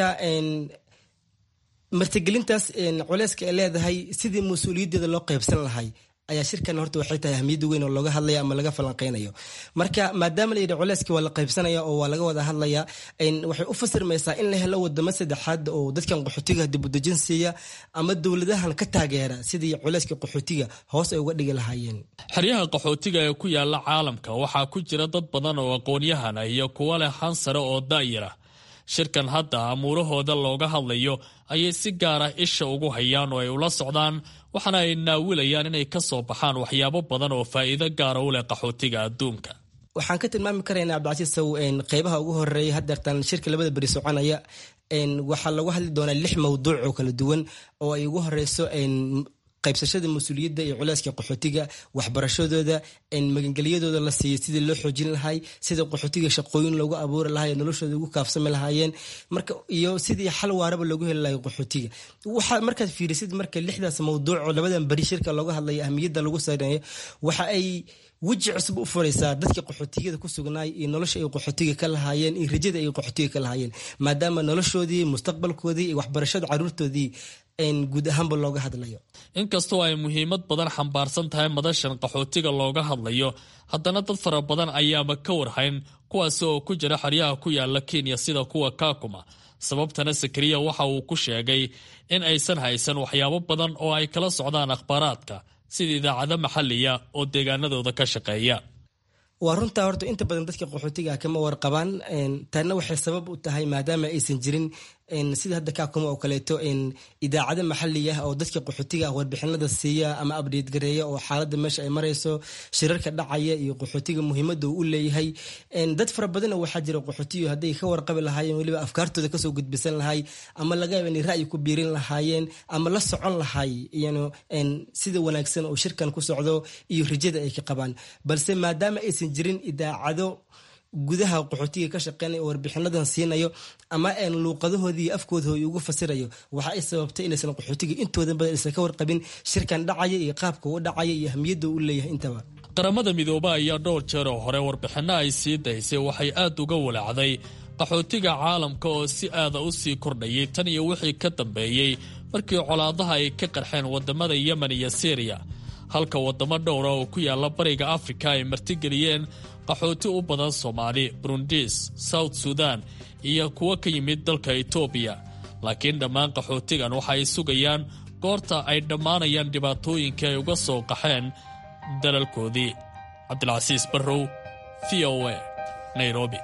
[SPEAKER 19] martigelintaas culeyska ay leedahay sidii mas-uuliyaddeeda loo qaybsan lahay ayaa shirkan horta waxay tahay ahmiyadda weyn oo looga hadlaya ama laga falanqeynayo marka maadaama la yidhi culeyska waa la qaybsanaya oo waa laga wada hadlaya waxay u fasirmaysaa in la helo wadamo saddexaad oo dadkan qaxootiga dibudejin siiya ama dowladahan ka taageera sidii culeyska qaxootiga hoos ay uga dhigi lahaayeen
[SPEAKER 17] xeryaha qaxootiga ee ku yaala caalamka waxaa ku jira dad badan oo aqoon-yahan ah iyo kuwo leh han sare oo daayira shirkan hadda amuurahooda looga hadlayo ayay si gaara isha ugu hayaan oo ay ula socdaan waxaana ay naawilayaan inay ka soo baxaan waxyaabo badan oo faa'iido gaara u leh qaxootiga adduunka
[SPEAKER 19] waxaan ka tilmaami karaynaa cabdicasiis sow qeybaha ugu horeeya hadeertan shirka labada beri soconaya waxaa lagu hadli doonaa lix mawduuc oo kala duwan oo ay ugu horeyso qaybsashada mas-uuliyadda iyo culeyska qaxootiga waxbarashadooda magangelyadooda la siiya sidii loo xoojin lahay sida qaxootiga shaqooyin loogu abuuri lahay noloshooda ugu kaafsami lahaayeen marka iyo sidii xal waaraba loogu heli lahay qaxootiga waxaa markaad fiirisid marka lixdaas mawduuc oo labadan beri shirka looga hadlaya ahmiyadda lagu sareeyo waxa ay weji cusub u furaysaa dadka qaxootiyada ku sugnaay iyo nolosha ay qaxootiga ka lahaayeen iyo rajada ay qaxootiga ka lahaayeen maadaama noloshoodii mustaqbalkoodii iyo waxbarashada caruurtoodii guud ahaanba looga hadlayo
[SPEAKER 17] inkastoo ay muhiimad badan xambaarsan tahay madashan qaxootiga looga hadlayo haddana dad fara badan ayaaba ka warhayn kuwaasi oo ku jira xeryaha ku yaala kenya sida kuwa kaakuma sababtana sakariya waxa uu ku sheegay in aysan haysan waxyaabo badan oo ay kala socdaan akhbaaraadka sida idaacado maxaliya oo deegaanadooda ka shaqeeya
[SPEAKER 19] waa runtaa horta inta badan dadka qaxootiga kama warqabaan taana waxay sabab u tahay maadaama aysan jirin sida hadda kaakuma oo kaleeto idaacado maxali ah oo dadka qaxootiga warbixinada siiya ama abdheed gareeya oo xaalada meesha ay marayso shirarka dhacaya iyo qaxootiga muhiimada uu u leeyahay dad fara badanoo waxaa jira qaxootiyo hadday ka warqabi lahaayeen weliba afkaartooda kasoo gudbisan lahay ama laga yaaba inay ra'yi ku biirin lahaayeen ama la socon lahay sida wanaagsan oo shirkan ku socdo iyo rajada ay ka qabaan balse maadaama aysan jirin idaacado gudaha qaxootiga ka shaqeynaya oo warbixinadan siinayo ama luuqadahoodii afkoodahoi ugu fasirayo waxa ay sababtay inaysan qaxootiga intooda badan aysan ka warqabin shirkan dhacaya iyo qaabka u dhacaya iyo ahmiyadda u leeyahay intaba
[SPEAKER 17] qaramada midoobe ayaa dhowr jeer oo hore warbixinno ay sii daysay waxay aad uga walacday qaxootiga caalamka oo si aada u sii kordhayay tan iyo wixii ka dambeeyey markii colaadaha ay ka qarxeen wadamada yemen iyo syriya halka wadamo dhowra oo ku yaala bariga afrika ay martigeliyeen qaxooti u badan soomaali burundis south sudan iyo kuwo ka yimid dalka etoobiya laakiin dhammaan qaxootigan waxa ay sugayaan goorta ay dhammaanayaan dhibaatooyinkii ay uga soo qaxeen dalalkoodii cabdilcasiis barrow v o a nairobi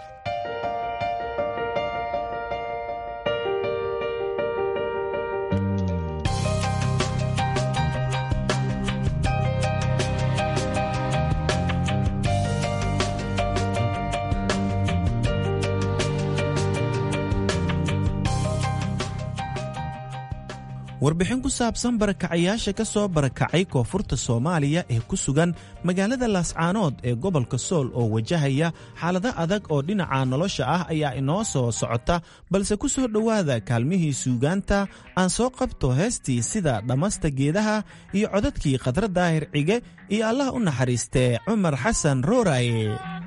[SPEAKER 16] warbixin ku saabsan barakacayaasha ka soo barakacay koonfurta soomaaliya ee ku sugan magaalada laascaanood ee gobolka sool oo wajahaya xaalado adag oo dhinaca nolosha ah ayaa inoo soo socota balse ku soo dhowaada kaalmihii suugaanta aan soo qabto heestii sida dhammasta geedaha iyo codadkii khadra daahir cige iyo allah u naxariistee cumar xasan rooraye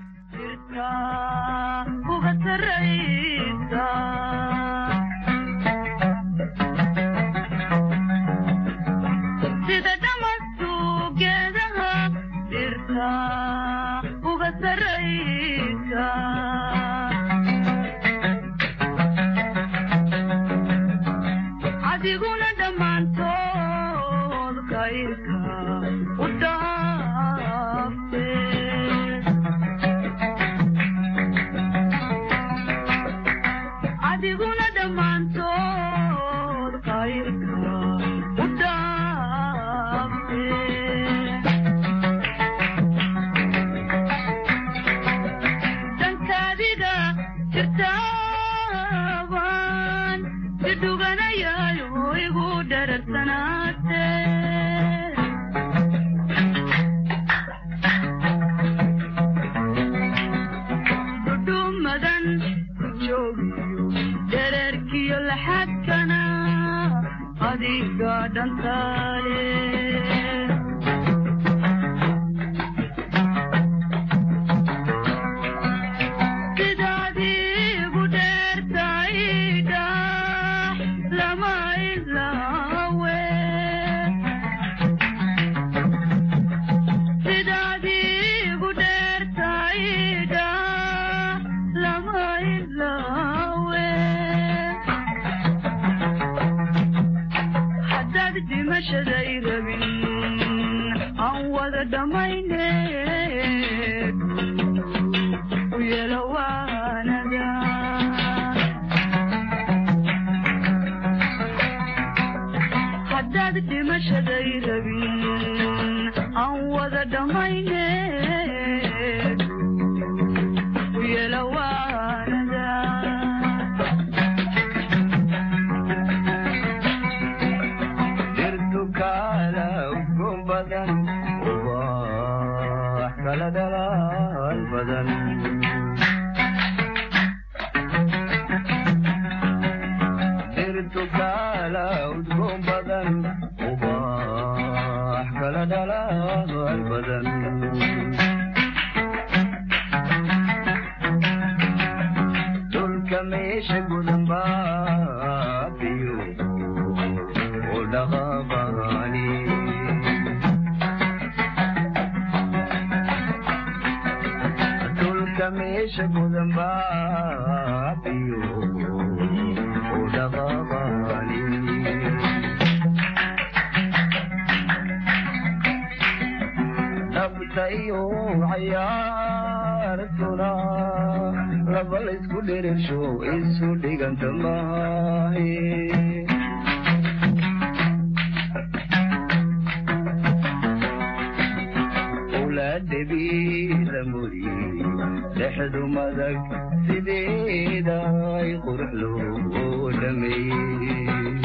[SPEAKER 20] adiguna dhammaantood kayrka u dhaafte adiguna dhammaantood kayrka u dhaafte dankaadiga jirtaaban idhuganayayo igu dhararsanaate dhudhumadan ku joogiyo dhererkiyo laxadkana adiga dhantaale sidaadiigu dheertaydha lama ilaawe sidaadiigu dheertaydha lama ilaawe haddaad dhimashaday rabin aan wada dhammayne u yeelo waanada haddaad dhimashaday rabin aan wada dhammayne u yeelo waanada
[SPEAKER 21] dhirtu kaala
[SPEAKER 20] kala dhalaal badan dhirtu kala udgoon badan ubax kala dhalaal badan dhulka meesha gudan baabiyo u dhaqaaqani dhulka meesha gudan baabiyo u dhaqaaqani dhabta iyo cayaartuna laba laysku dherirsho isu dhiganta maahe ulaadhabiila muri dhexdu madag sideeda ay qurux loo dhameeyey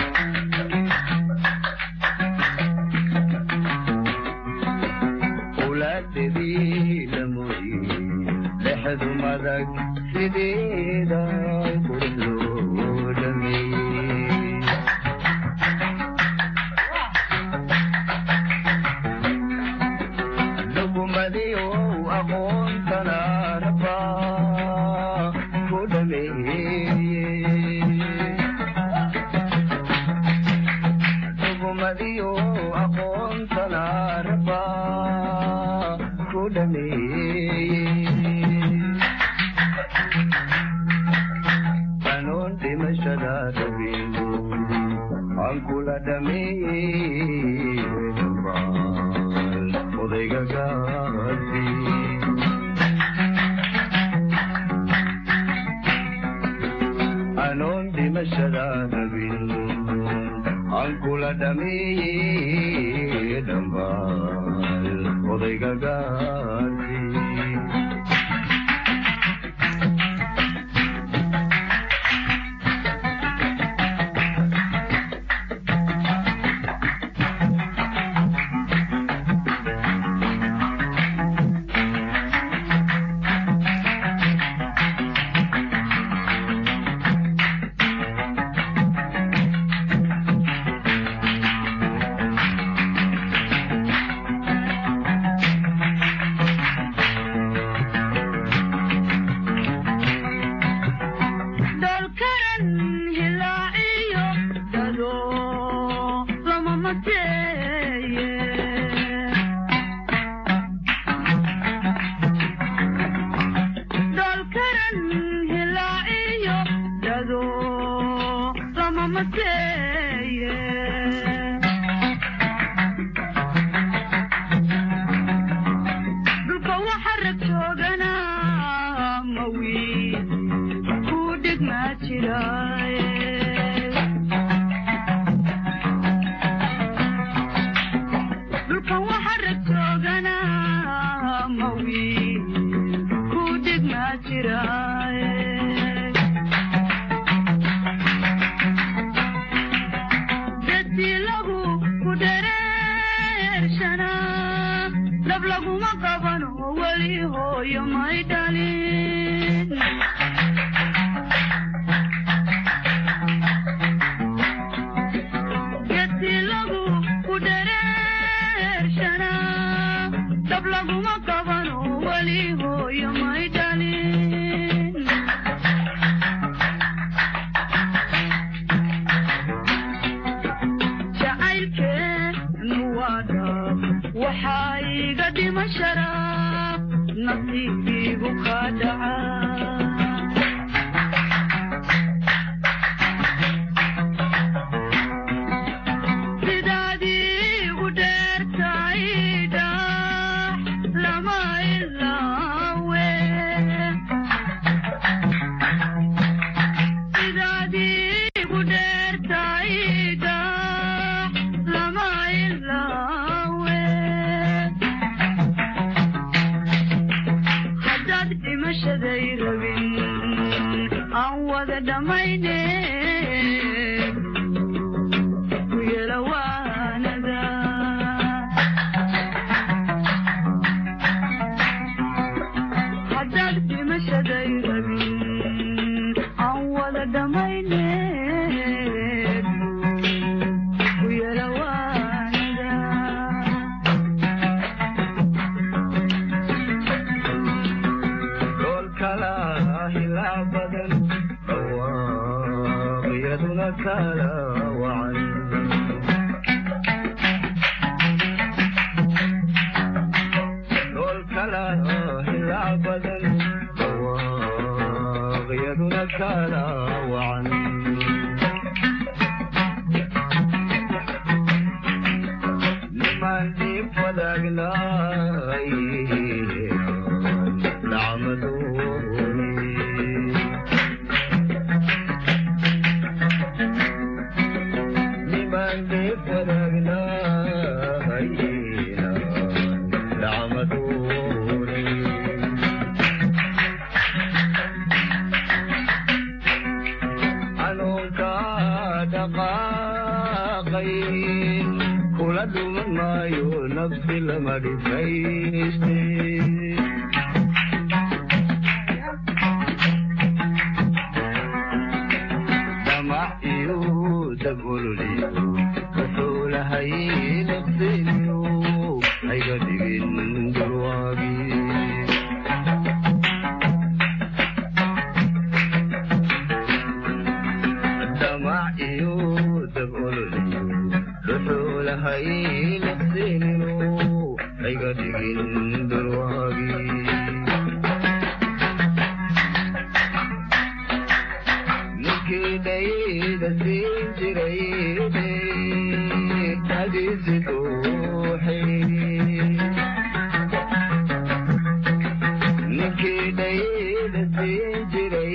[SPEAKER 20] ulaadhabiila muri dhexdu madag sideeda ay qurux loo dhameeyey dhugumadiyo aqoontana raba ku dhameeyey dhugumadiyo aqoontana raba ku dhameeyey qanuun dhimashada rabin aan kula dhameeyey dhammaan odayga gaasi anoon dhimashada rabin aan kula dhameeyey dhammaan odayga gaasi
[SPEAKER 21] dholkaran hilaaciyo dado lama mateeye dholkaran hilaaciyo dado lama mateeye dhulka waxa rag joogana mawi ku dhigmaa jiraaye dhulkan waxa rag joogana mawi ku dhigmaa jiraaye dadii lagu ku dhereershana dhab laguma qabano weli hooyo may dhalin gedii lagu ku dhereershana dhab laguma qabano weli hooyo may dhalin jacaylkeenu waa dhab waxaa iga dhimashara nasiibigu ka dhaca sidaadii u dheertaydha lama ilaawe sidaadii u dheertaydha lama ilaawe haddaad dhimashaday rabin aan wada dhammayne ku yelawaanada
[SPEAKER 20] kala wacan dhoolkala hilaa badan dhawaaqyaduna kala wacan niman dhiib wadaagnaay nacmadooni niman dhiib wadaagnaay nacmadooni xanuunka dhaqaaqay kula dhuman maayo nafsi lama dhifayste damac iyo dagololiyo wuxuulahay nafsiniyo hayga dhigin durwaagii damac iyo dagololiyo wuxuulahay nafsiniyo hayga dhigin durwaagii ninkii dhayda siin jiray hadiisi duuxay ninkii dhayda siin jiray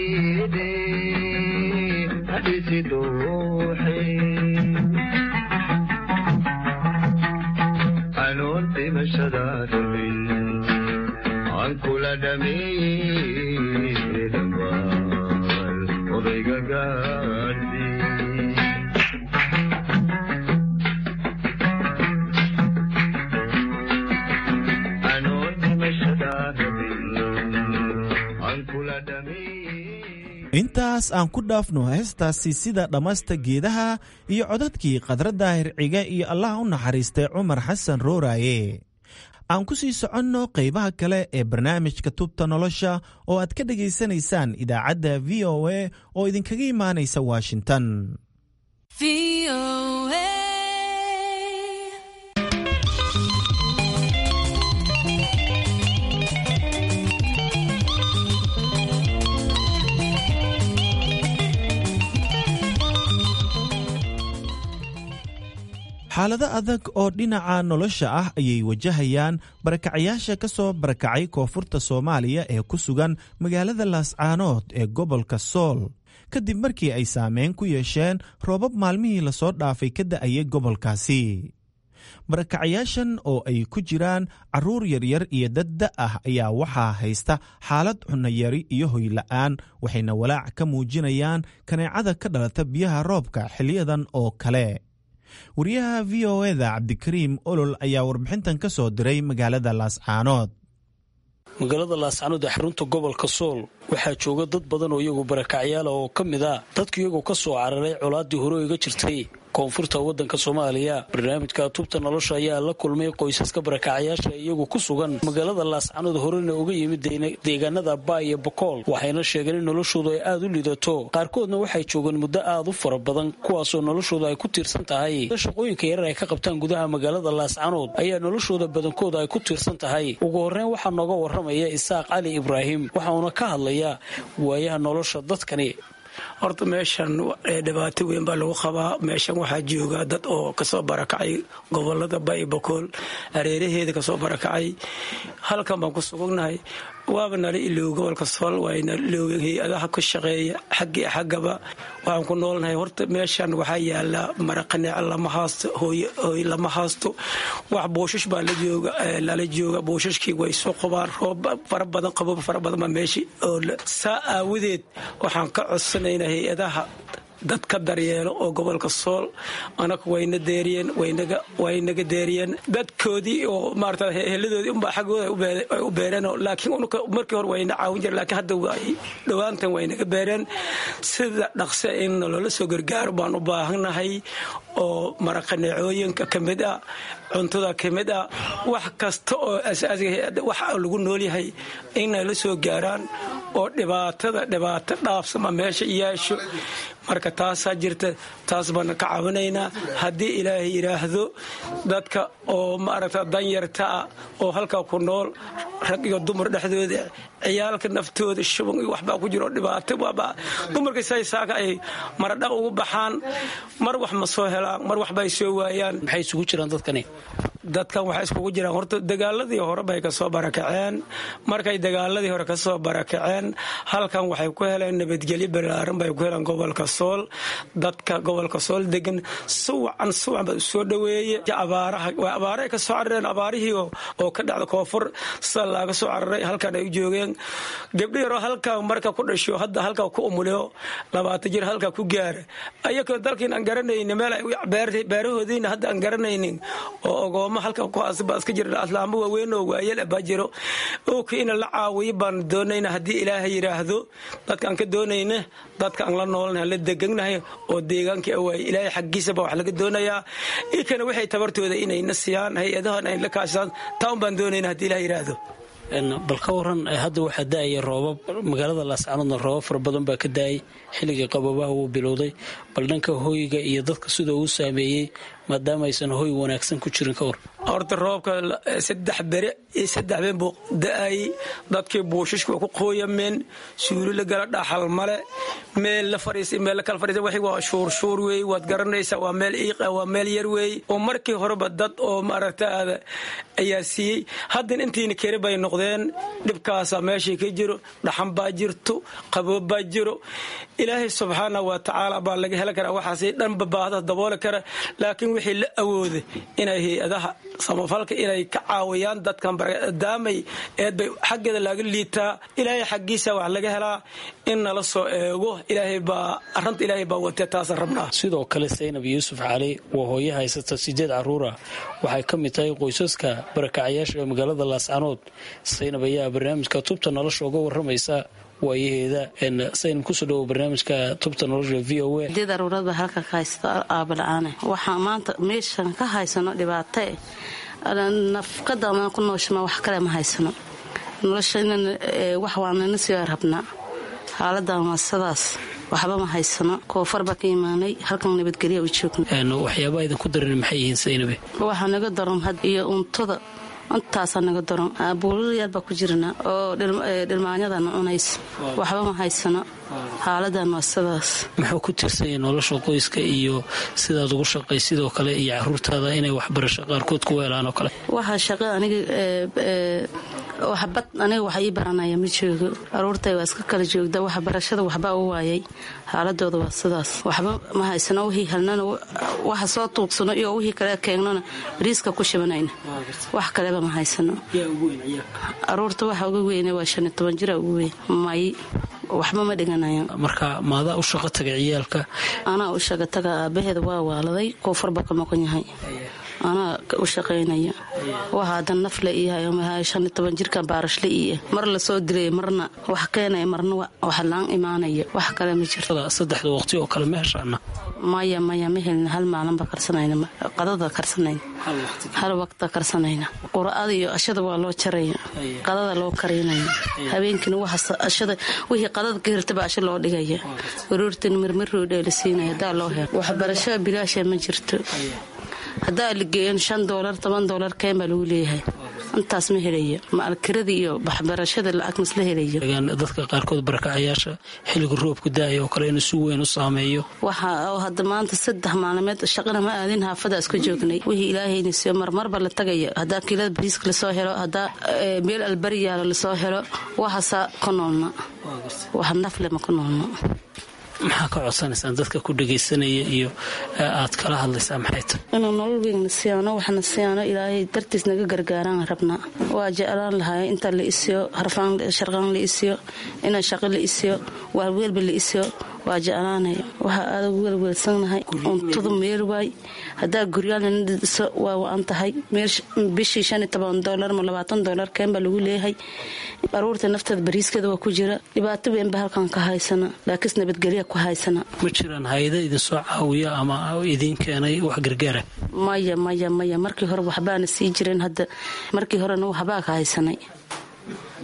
[SPEAKER 20] hadiisi duuxay anoon dhimashada rabin aan kula dhameeyey dhammaan odayga gaadhi anoon dhimashada rabin aan kula dhameeyey
[SPEAKER 16] intaas aan ku dhaafno heestaasi sida dhammasta geedaha iyo codadkii khadradda hirciga iyo allaha u naxariistay cumar xasan rooraaye aan ku sii soconno qaybaha kale ee barnaamijka tubta nolosha oo aad ka dhegaysanaysaan idaacadda v o a oo idinkaga imaanaysa washington xaalado adag oo dhinaca nolosha ah ayay wajahayaan barakacayaasha ka soo barakacay koonfurta soomaaliya ee ku sugan magaalada laascaanood ee gobolka sool kadib markii ay saameyn ku yeesheen roobab maalmihii lasoo dhaafay ka da'ayay gobolkaasi barakacayaashan oo ay ku jiraan carruur yaryar iyo dad da ah ayaa waxaa haysta xaalad cunayari iyo hoyla'aan waxayna walaac ka muujinayaan kaneecada ka dhalata biyaha roobka xiliyadan oo kale wariyaha v o eda cabdikariim olol ayaa warbixintan ka soo diray magaalada laascaanood
[SPEAKER 3] magaalada laascaanood ee xarunta gobolka sool waxaa jooga dad badan oo iyagu barakacyaala oo ka mid ah dadku iyagoo ka soo cararay colaaddii hore iga jirtay koonfurta waddanka soomaaliya barnaamijka tubta nolosha ayaa la kulmay qoysaska barakacayaasha iyagu ku sugan magaalada laascaanood horena uga yimid deegaanada baa iyo bokool waxayna sheegeen in noloshoodu ay aad u lidato qaarkoodna waxay joogeen muddo aad u fara badan kuwaasoo noloshooda ay ku tiirsan tahay shaqooyinka yarar ay ka qabtaan gudaha magaalada laascaanood ayaa noloshooda badankooda ay ku tiirsan tahay ugu horreyn waxaa nooga waramaya isaaq cali ibraahim waxauna ka hadlayaa waayaha nolosha dadkani
[SPEAKER 22] horta meeshan dhibaato weyn baa lagu qabaa meeshan waxaa jooga dad oo kasoo barakacay gobolada bay bakool hareeraheeda kasoo barakacay halkan baan ku sugugnahay waaba nala iloow gobolka sool waana iloowen hay-adaha ku shaqeeya xaggii xaggaba waxaan ku noolnahay horta meeshan waxaa yaala maraqaneec lama haasto hooy lama haasto wax buushash baa lala jooga buushashkii way soo qobaan roob fara badan qaboob fara badan baa meesha oo saa aawadeed waxaan ka codsanaynaa hay-adaha dad ka daryeelo oo gobolka sool anaga wayna deeriyeen waynaga deeriyeen dadkoodii oo maarata heladoodii unbaa xaggooda ay u beereen laakiin markii hore wayna caawin jire laakiin hadda dhowaantan waynaga beereen sida dhaqse in loola soo gargaaro baan u baahannahay oo maraqaneecooyinka ka mid ah cuntada ka mid ah wax kasta oo asaasiga wax lagu noolyahay inay la soo gaaraan oo dhibaatada dhibaato dhaafsama meesha yeesho marka taasaa jirta taas baan ka cabanaynaa haddii ilaahay yidhaahdo dadka oo maaragta danyarta ah oo halkaa ku nool rag iyo dumar dhexdooda ciyaalka naftooda shuban iyo waxbaa ku jiro dhibaato waaba dumarka say saaka ay maradhaq ugu baxaan mar wax ma soo helaan mar waxbay soo waayaan
[SPEAKER 3] maxay isugu jiraan dadkani
[SPEAKER 22] dadkan waxay iskugu jiraan horta dagaaladii hore bay kasoo barakaceen markay dagaaladii hore kasoo barakaceen halkan waxay ku heleen nabadgelyo balaaran bay ku heleen gobolka sool dadka gobolka sool degan suwacan suwacan baa soo dhaweeye abaaraha waa abaarahay ka soo carareen abaarihii oo ka dhacda koonfur sida laaga soo cararay halkan ay u joogeen gabdho yaroo halkaa marka ku dhasho hadda halkaa ku umuliyo labaatan jir halkaa ku gaara ayakoo dalkiin aan garanaynin meel beerahoodiina hadda aan garanaynin oo ogooma halka kuhaasbaa iska jira aslaamo waaweyn oo waayeel baa jiro oka ina la caawiyo baan doonayna haddii ilaahay yidhaahdo dadka aan ka doonayna dadka aan la noolnahay la deganahay oo deegaankii awaay ilaahay xaggiisa baa wax laga doonayaa ikana waxay tabartooda inayna siiyaan hay-adahan ay la kaashadaan taan baan doonayna haddii ilahay yidhaahdo
[SPEAKER 3] bal ka waran hadda waxaa da-aya roobab magaalada laascanoodna roobab fara badan baa ka da-ay xilligii qababaha wuu bilowday bal dhanka hoyga iyo dadka sida uu saameeyey maadaama aysan hoy wanaagsan ku jirin ka war
[SPEAKER 22] horta roobka saddex bere iyo saddex been buu da-ayay dadkii buushishka waa ku qooyameen suuli la gala dhaxal male meel la fadhiisay meel la kala fadhiisay waxay waa shuurshuur weey waad garanaysaa waa meel iiqa waa meel yar weey oo markii horeba dad oo maaragtaada ayaa siiyey haddana intiina keri bay noqdeen dhibkaasaa meeshii ka jiro dhaxan baa jirto qaboob baa jiro ilaahay subxaana wa tacaala baa laga heli karaa waxaasi dhanba baahda dabooli kara laakiin wixii la awooda inay hay-adaha samafalka inay ka caawiyaan dadkan daamay eed bay xaggeeda laga liitaa ilaahay xaggiisa wax laga helaa in nala soo eego ilaahay baa aranta ilaahay baa watee taasaan rabnaa
[SPEAKER 3] sidoo kale saynab yuusuf cali waa hooye haysata sideed caruura waxay ka mid tahay qoysaska barakacayaasha ee magaalada laascanood saynab ayaa barnaamijka tubta nolosha uga waramaysa waayaheeda saynab kusoo dhawo barnaamijka tubta nolosha v o a
[SPEAKER 6] sideed aruurad baa halka ka haysta aabala'aane waxaa maanta meeshan ka haysano dhibaatae nafqada ku nooshama wax kale ma haysano nolosha wax waanana sii rabnaa xaaladan waa sidaas waxba ma haysano koofar baa ka imaanay halkan nabadgelya u joogna
[SPEAKER 3] waxyaabaa idinku daran maxay yihiin saynabe
[SPEAKER 6] waxaa naga daran had iyo untada intaasaa naga daran buulalayaal baa ku jirna oo dhilmaanyadana cunaysa waxba ma haysano xaaladan waa sidaas
[SPEAKER 3] muxuu ku tirsanya nolosha qoyska iyo sidaad ugu shaqay sidoo kale iyo caruurtaada inay waxbarasho qaarkood ku weelaan oo kale
[SPEAKER 6] waxaa shaqa aniga waxbad aniga wax ii baranaya ma joogo aruurtay waa iska kala joogda waxbarashada waxbaa u waayay xaaladooda waa sidaas waxba ma haysano wixii helnana waxa soo tuugsano iyo wixii kale keengnona bariiska ku shibanayna wax kaleba ma haysano aruurta waxa uga weyne waa shan iyo toban jira ugu weyn may waxba ma dhiganayaan
[SPEAKER 3] marka maadaa u shaqo tagay ciyaalka
[SPEAKER 6] anaa u shaqa taga aabaheeda waa waaladay koonfurba ka maqan yahay anaa u shaqaynaya waxa hadan nafle iyahay shan iyo toban jirkan baarashle iyo mar lasoo dilay marna wax keenaya marna wax laan imaanaya wax kale ma jirto
[SPEAKER 3] saddexda waqti oo kale ma heshaana
[SPEAKER 6] maya maya ma helin hal maalinba karsanayna qadada karsanayna hal waqta karsanayna qura'ada iyo ashada waa loo jaraya qadada loo karaynaya habeenkiina ashada wixii qadada ka hirtaba asha loo dhigaya waruurtina mirmiroo dheelisiinaya hadaa loo helo waxbarasho bilaasha ma jirto haddaa la geeyan shan doolar toban doolar keen baa lagu leeyahay intaas ma helaya maalkirada iyo waxbarashada lacag masla helayo
[SPEAKER 3] dadka qaarkood barakacayaasha xilliga roobku da-ay oo kale inuu si weyn u saameeyo
[SPEAKER 6] waxa hadda maanta saddex maalmeed shaqana ma aadin haafada iska joognay wixii ilaahayna siiyo marmarba la tagaya haddaa kiilada bariiska lasoo helo haddaa meel albariyaalo lasoo helo waxaasaa ku noolna wax naflema ku noolna
[SPEAKER 3] maxaa ka codsanaysaan dadka ku dhagaysanaya iyo aad kala hadlaysaa maxay tahay
[SPEAKER 6] inuu nolol weynna siyaano waxna siyaano ilaahay dartiis naga gargaaraan rabnaa waa jeclaan lahaay inta la isiyo sharqaan la isiyo ina shaqo la isiyo waalweelba la isiyo waa jeclaanaya waxaa aada ugu welweelsanahay untadu meel waay haddaa guryaalnana dhiso waa wa-an tahay bishii shan iyo toban doolar ma labaatan doolar keen baa lagu leeyahay aruurta nafteeda bariiskeeda waa ku jira dhibaato weynba halkan ka haysana laakiinse nabadgelya ku haysana
[SPEAKER 3] ma jiraan hay-ada idinsoo caawiya ama idiin keenay wax gargaara
[SPEAKER 6] maya maya maya markii hore waxbaana sii jireen hadda markii horena waxbaa ka haysanay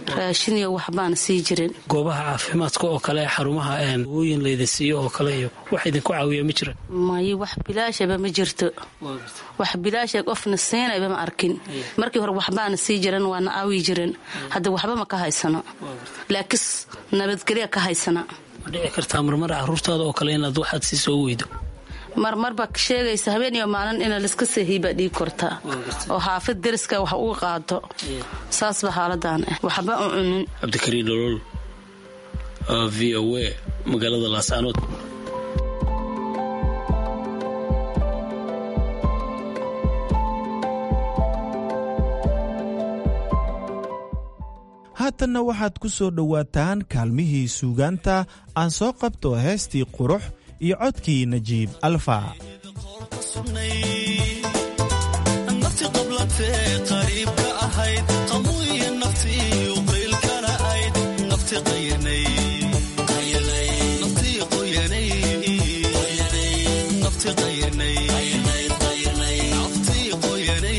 [SPEAKER 6] raashin iyo waxbaana sii jirin
[SPEAKER 3] goobaha caafimaadka oo kale xarumaha wooyin layda siiyo oo kale iyo wax idinku caawiya ma jira
[SPEAKER 6] mayo wax bilaashaba ma jirto wax bilaasha qofna siinayba ma arkin markii hore waxbaana sii jiran waana aawi jiran hadda waxba ma ka haysano laakis nabadgelya ka haysana
[SPEAKER 3] ma dhici kartaa marmar caruurtaada oo kale inaad waxaad sii soo weydo
[SPEAKER 6] marmarba sheegaysa habeen iyo maalin ina liska seehiibaa dhiig kortaa oo xaafid deriska wax uga qaado saasba xaaladan ah waxba u cunin
[SPEAKER 3] cabdikariin nolol v o a magaalada laascaanood
[SPEAKER 16] haatanna waxaad ku soo dhowaataan kaalmihii suugaanta aan soo qabto heestii qurux iyo codkii najiib alfa
[SPEAKER 4] nafti qablantee qariibka ahayd qamuiyo naftii uqiilkana ayd nafti qayanay naftii qoyanay nafti qayanay naftii qoyanay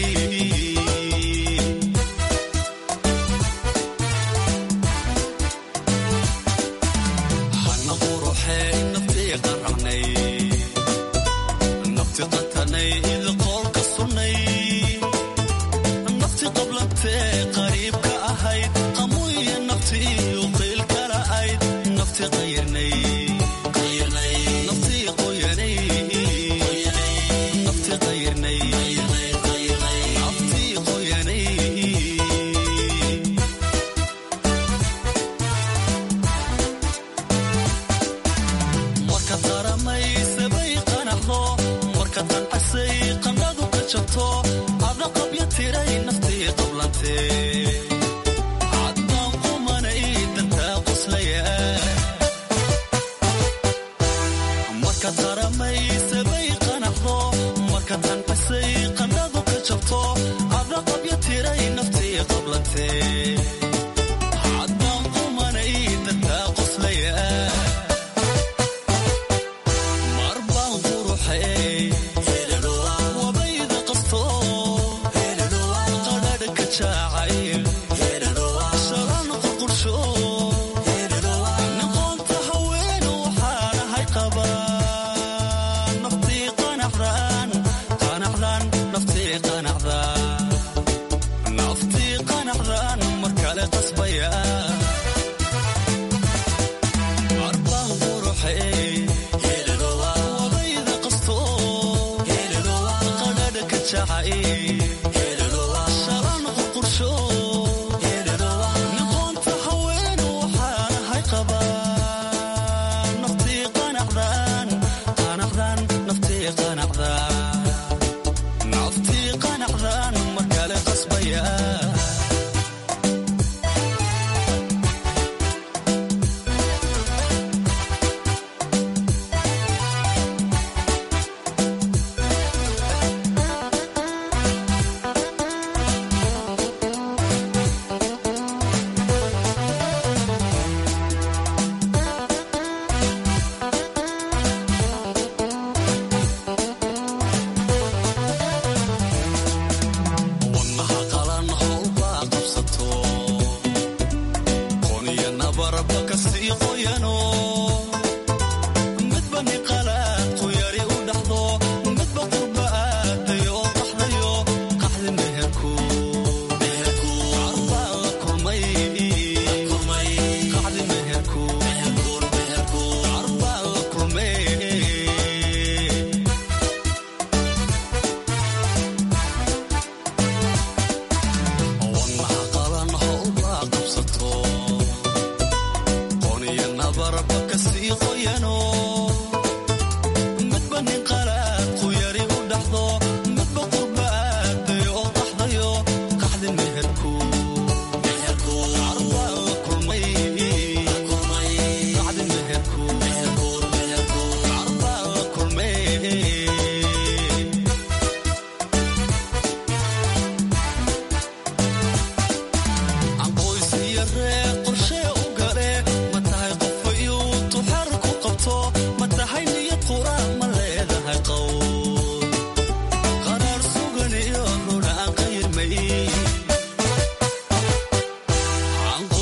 [SPEAKER 4] hana quruxee naftii qaracnay nafti qatanay id qoolka sunnay nafti qablantee qariibka ahayd qamuiyo naftii uqiilkala ayd nafti qayanay naftii qoyanay nafti qayanay naftii qoyanay marka qaramaysabay qanaxdo marka qancasay qandhadu ka jabto ada qabya tiray naftii qablantee caddaan qumanay dantaa qoslaya marka qaramaysabay qanaxdo marka qancasay qandhadu ka jabto ada qabya tiray naftii qablantee caddaan qumanay dantaa qoslaya marbaan quruxay wabayda qasto qadhadh ka jaacayl shalan qurqursho noqonta haween waxaanahay qabaan naftii qanacdaan qanacdaan naftii qanacdaan naftii qanacdaan mar kale qasbaya marbaan quruxay wabayda qasto qadhadh ka jacayl shalan qurqursho noqonta haween waxaanahay qabaan naftii qanacdaan qanacdaan naftii qanacdaan naftii qanacdaan mar kale qasbaya wadnaha qalan howlbaa qabsato qoniyo nabarba kasii qoyano midba niqalaad quyari u dhaxdo midba qurba aadayo oo qaxdayo qaxdi meherku carbaa la kulmay qaxdi meherku carbaa la kulmay wadnaha qalan howlbaa qabsato qoniyo nabarba kasii qoyano midba niqalaad quyari u dhaxdo midba qurba aadayo oo qaxdayo qaxdi meherku carbaa la kulmay qaxdi meherku carbaa la kulmay aqoysiyo ree qorshee u gale ma tahay qofayu tuxar ku qabto ma tahay niyad qura ma leedahay qowl qaraar sugan iyo runa aan qayirmay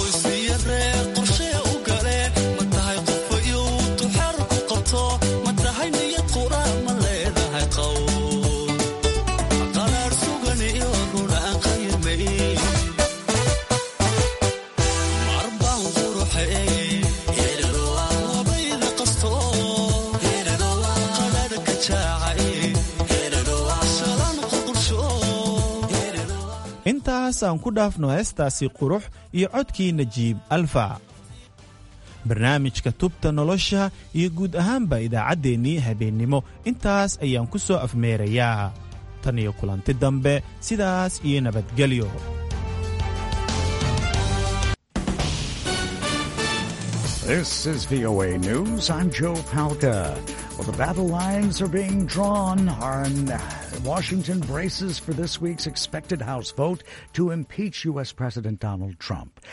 [SPEAKER 16] intaas aan ku dhaafno heestaasi qurux iyo codkii najiib alfa barnaamijka tubta nolosha iyo guud ahaanba idaacaddeenii habeennimo intaas ayaan ku soo afmeerayaa tan iyo kulanti dambe sidaas iyo nabadgelyo
[SPEAKER 8] This is VOA News. I'm Joe Palca. Well, the battle lines are being drawn on Washington braces for this week's expected House vote to impeach U.S. President Donald Trump.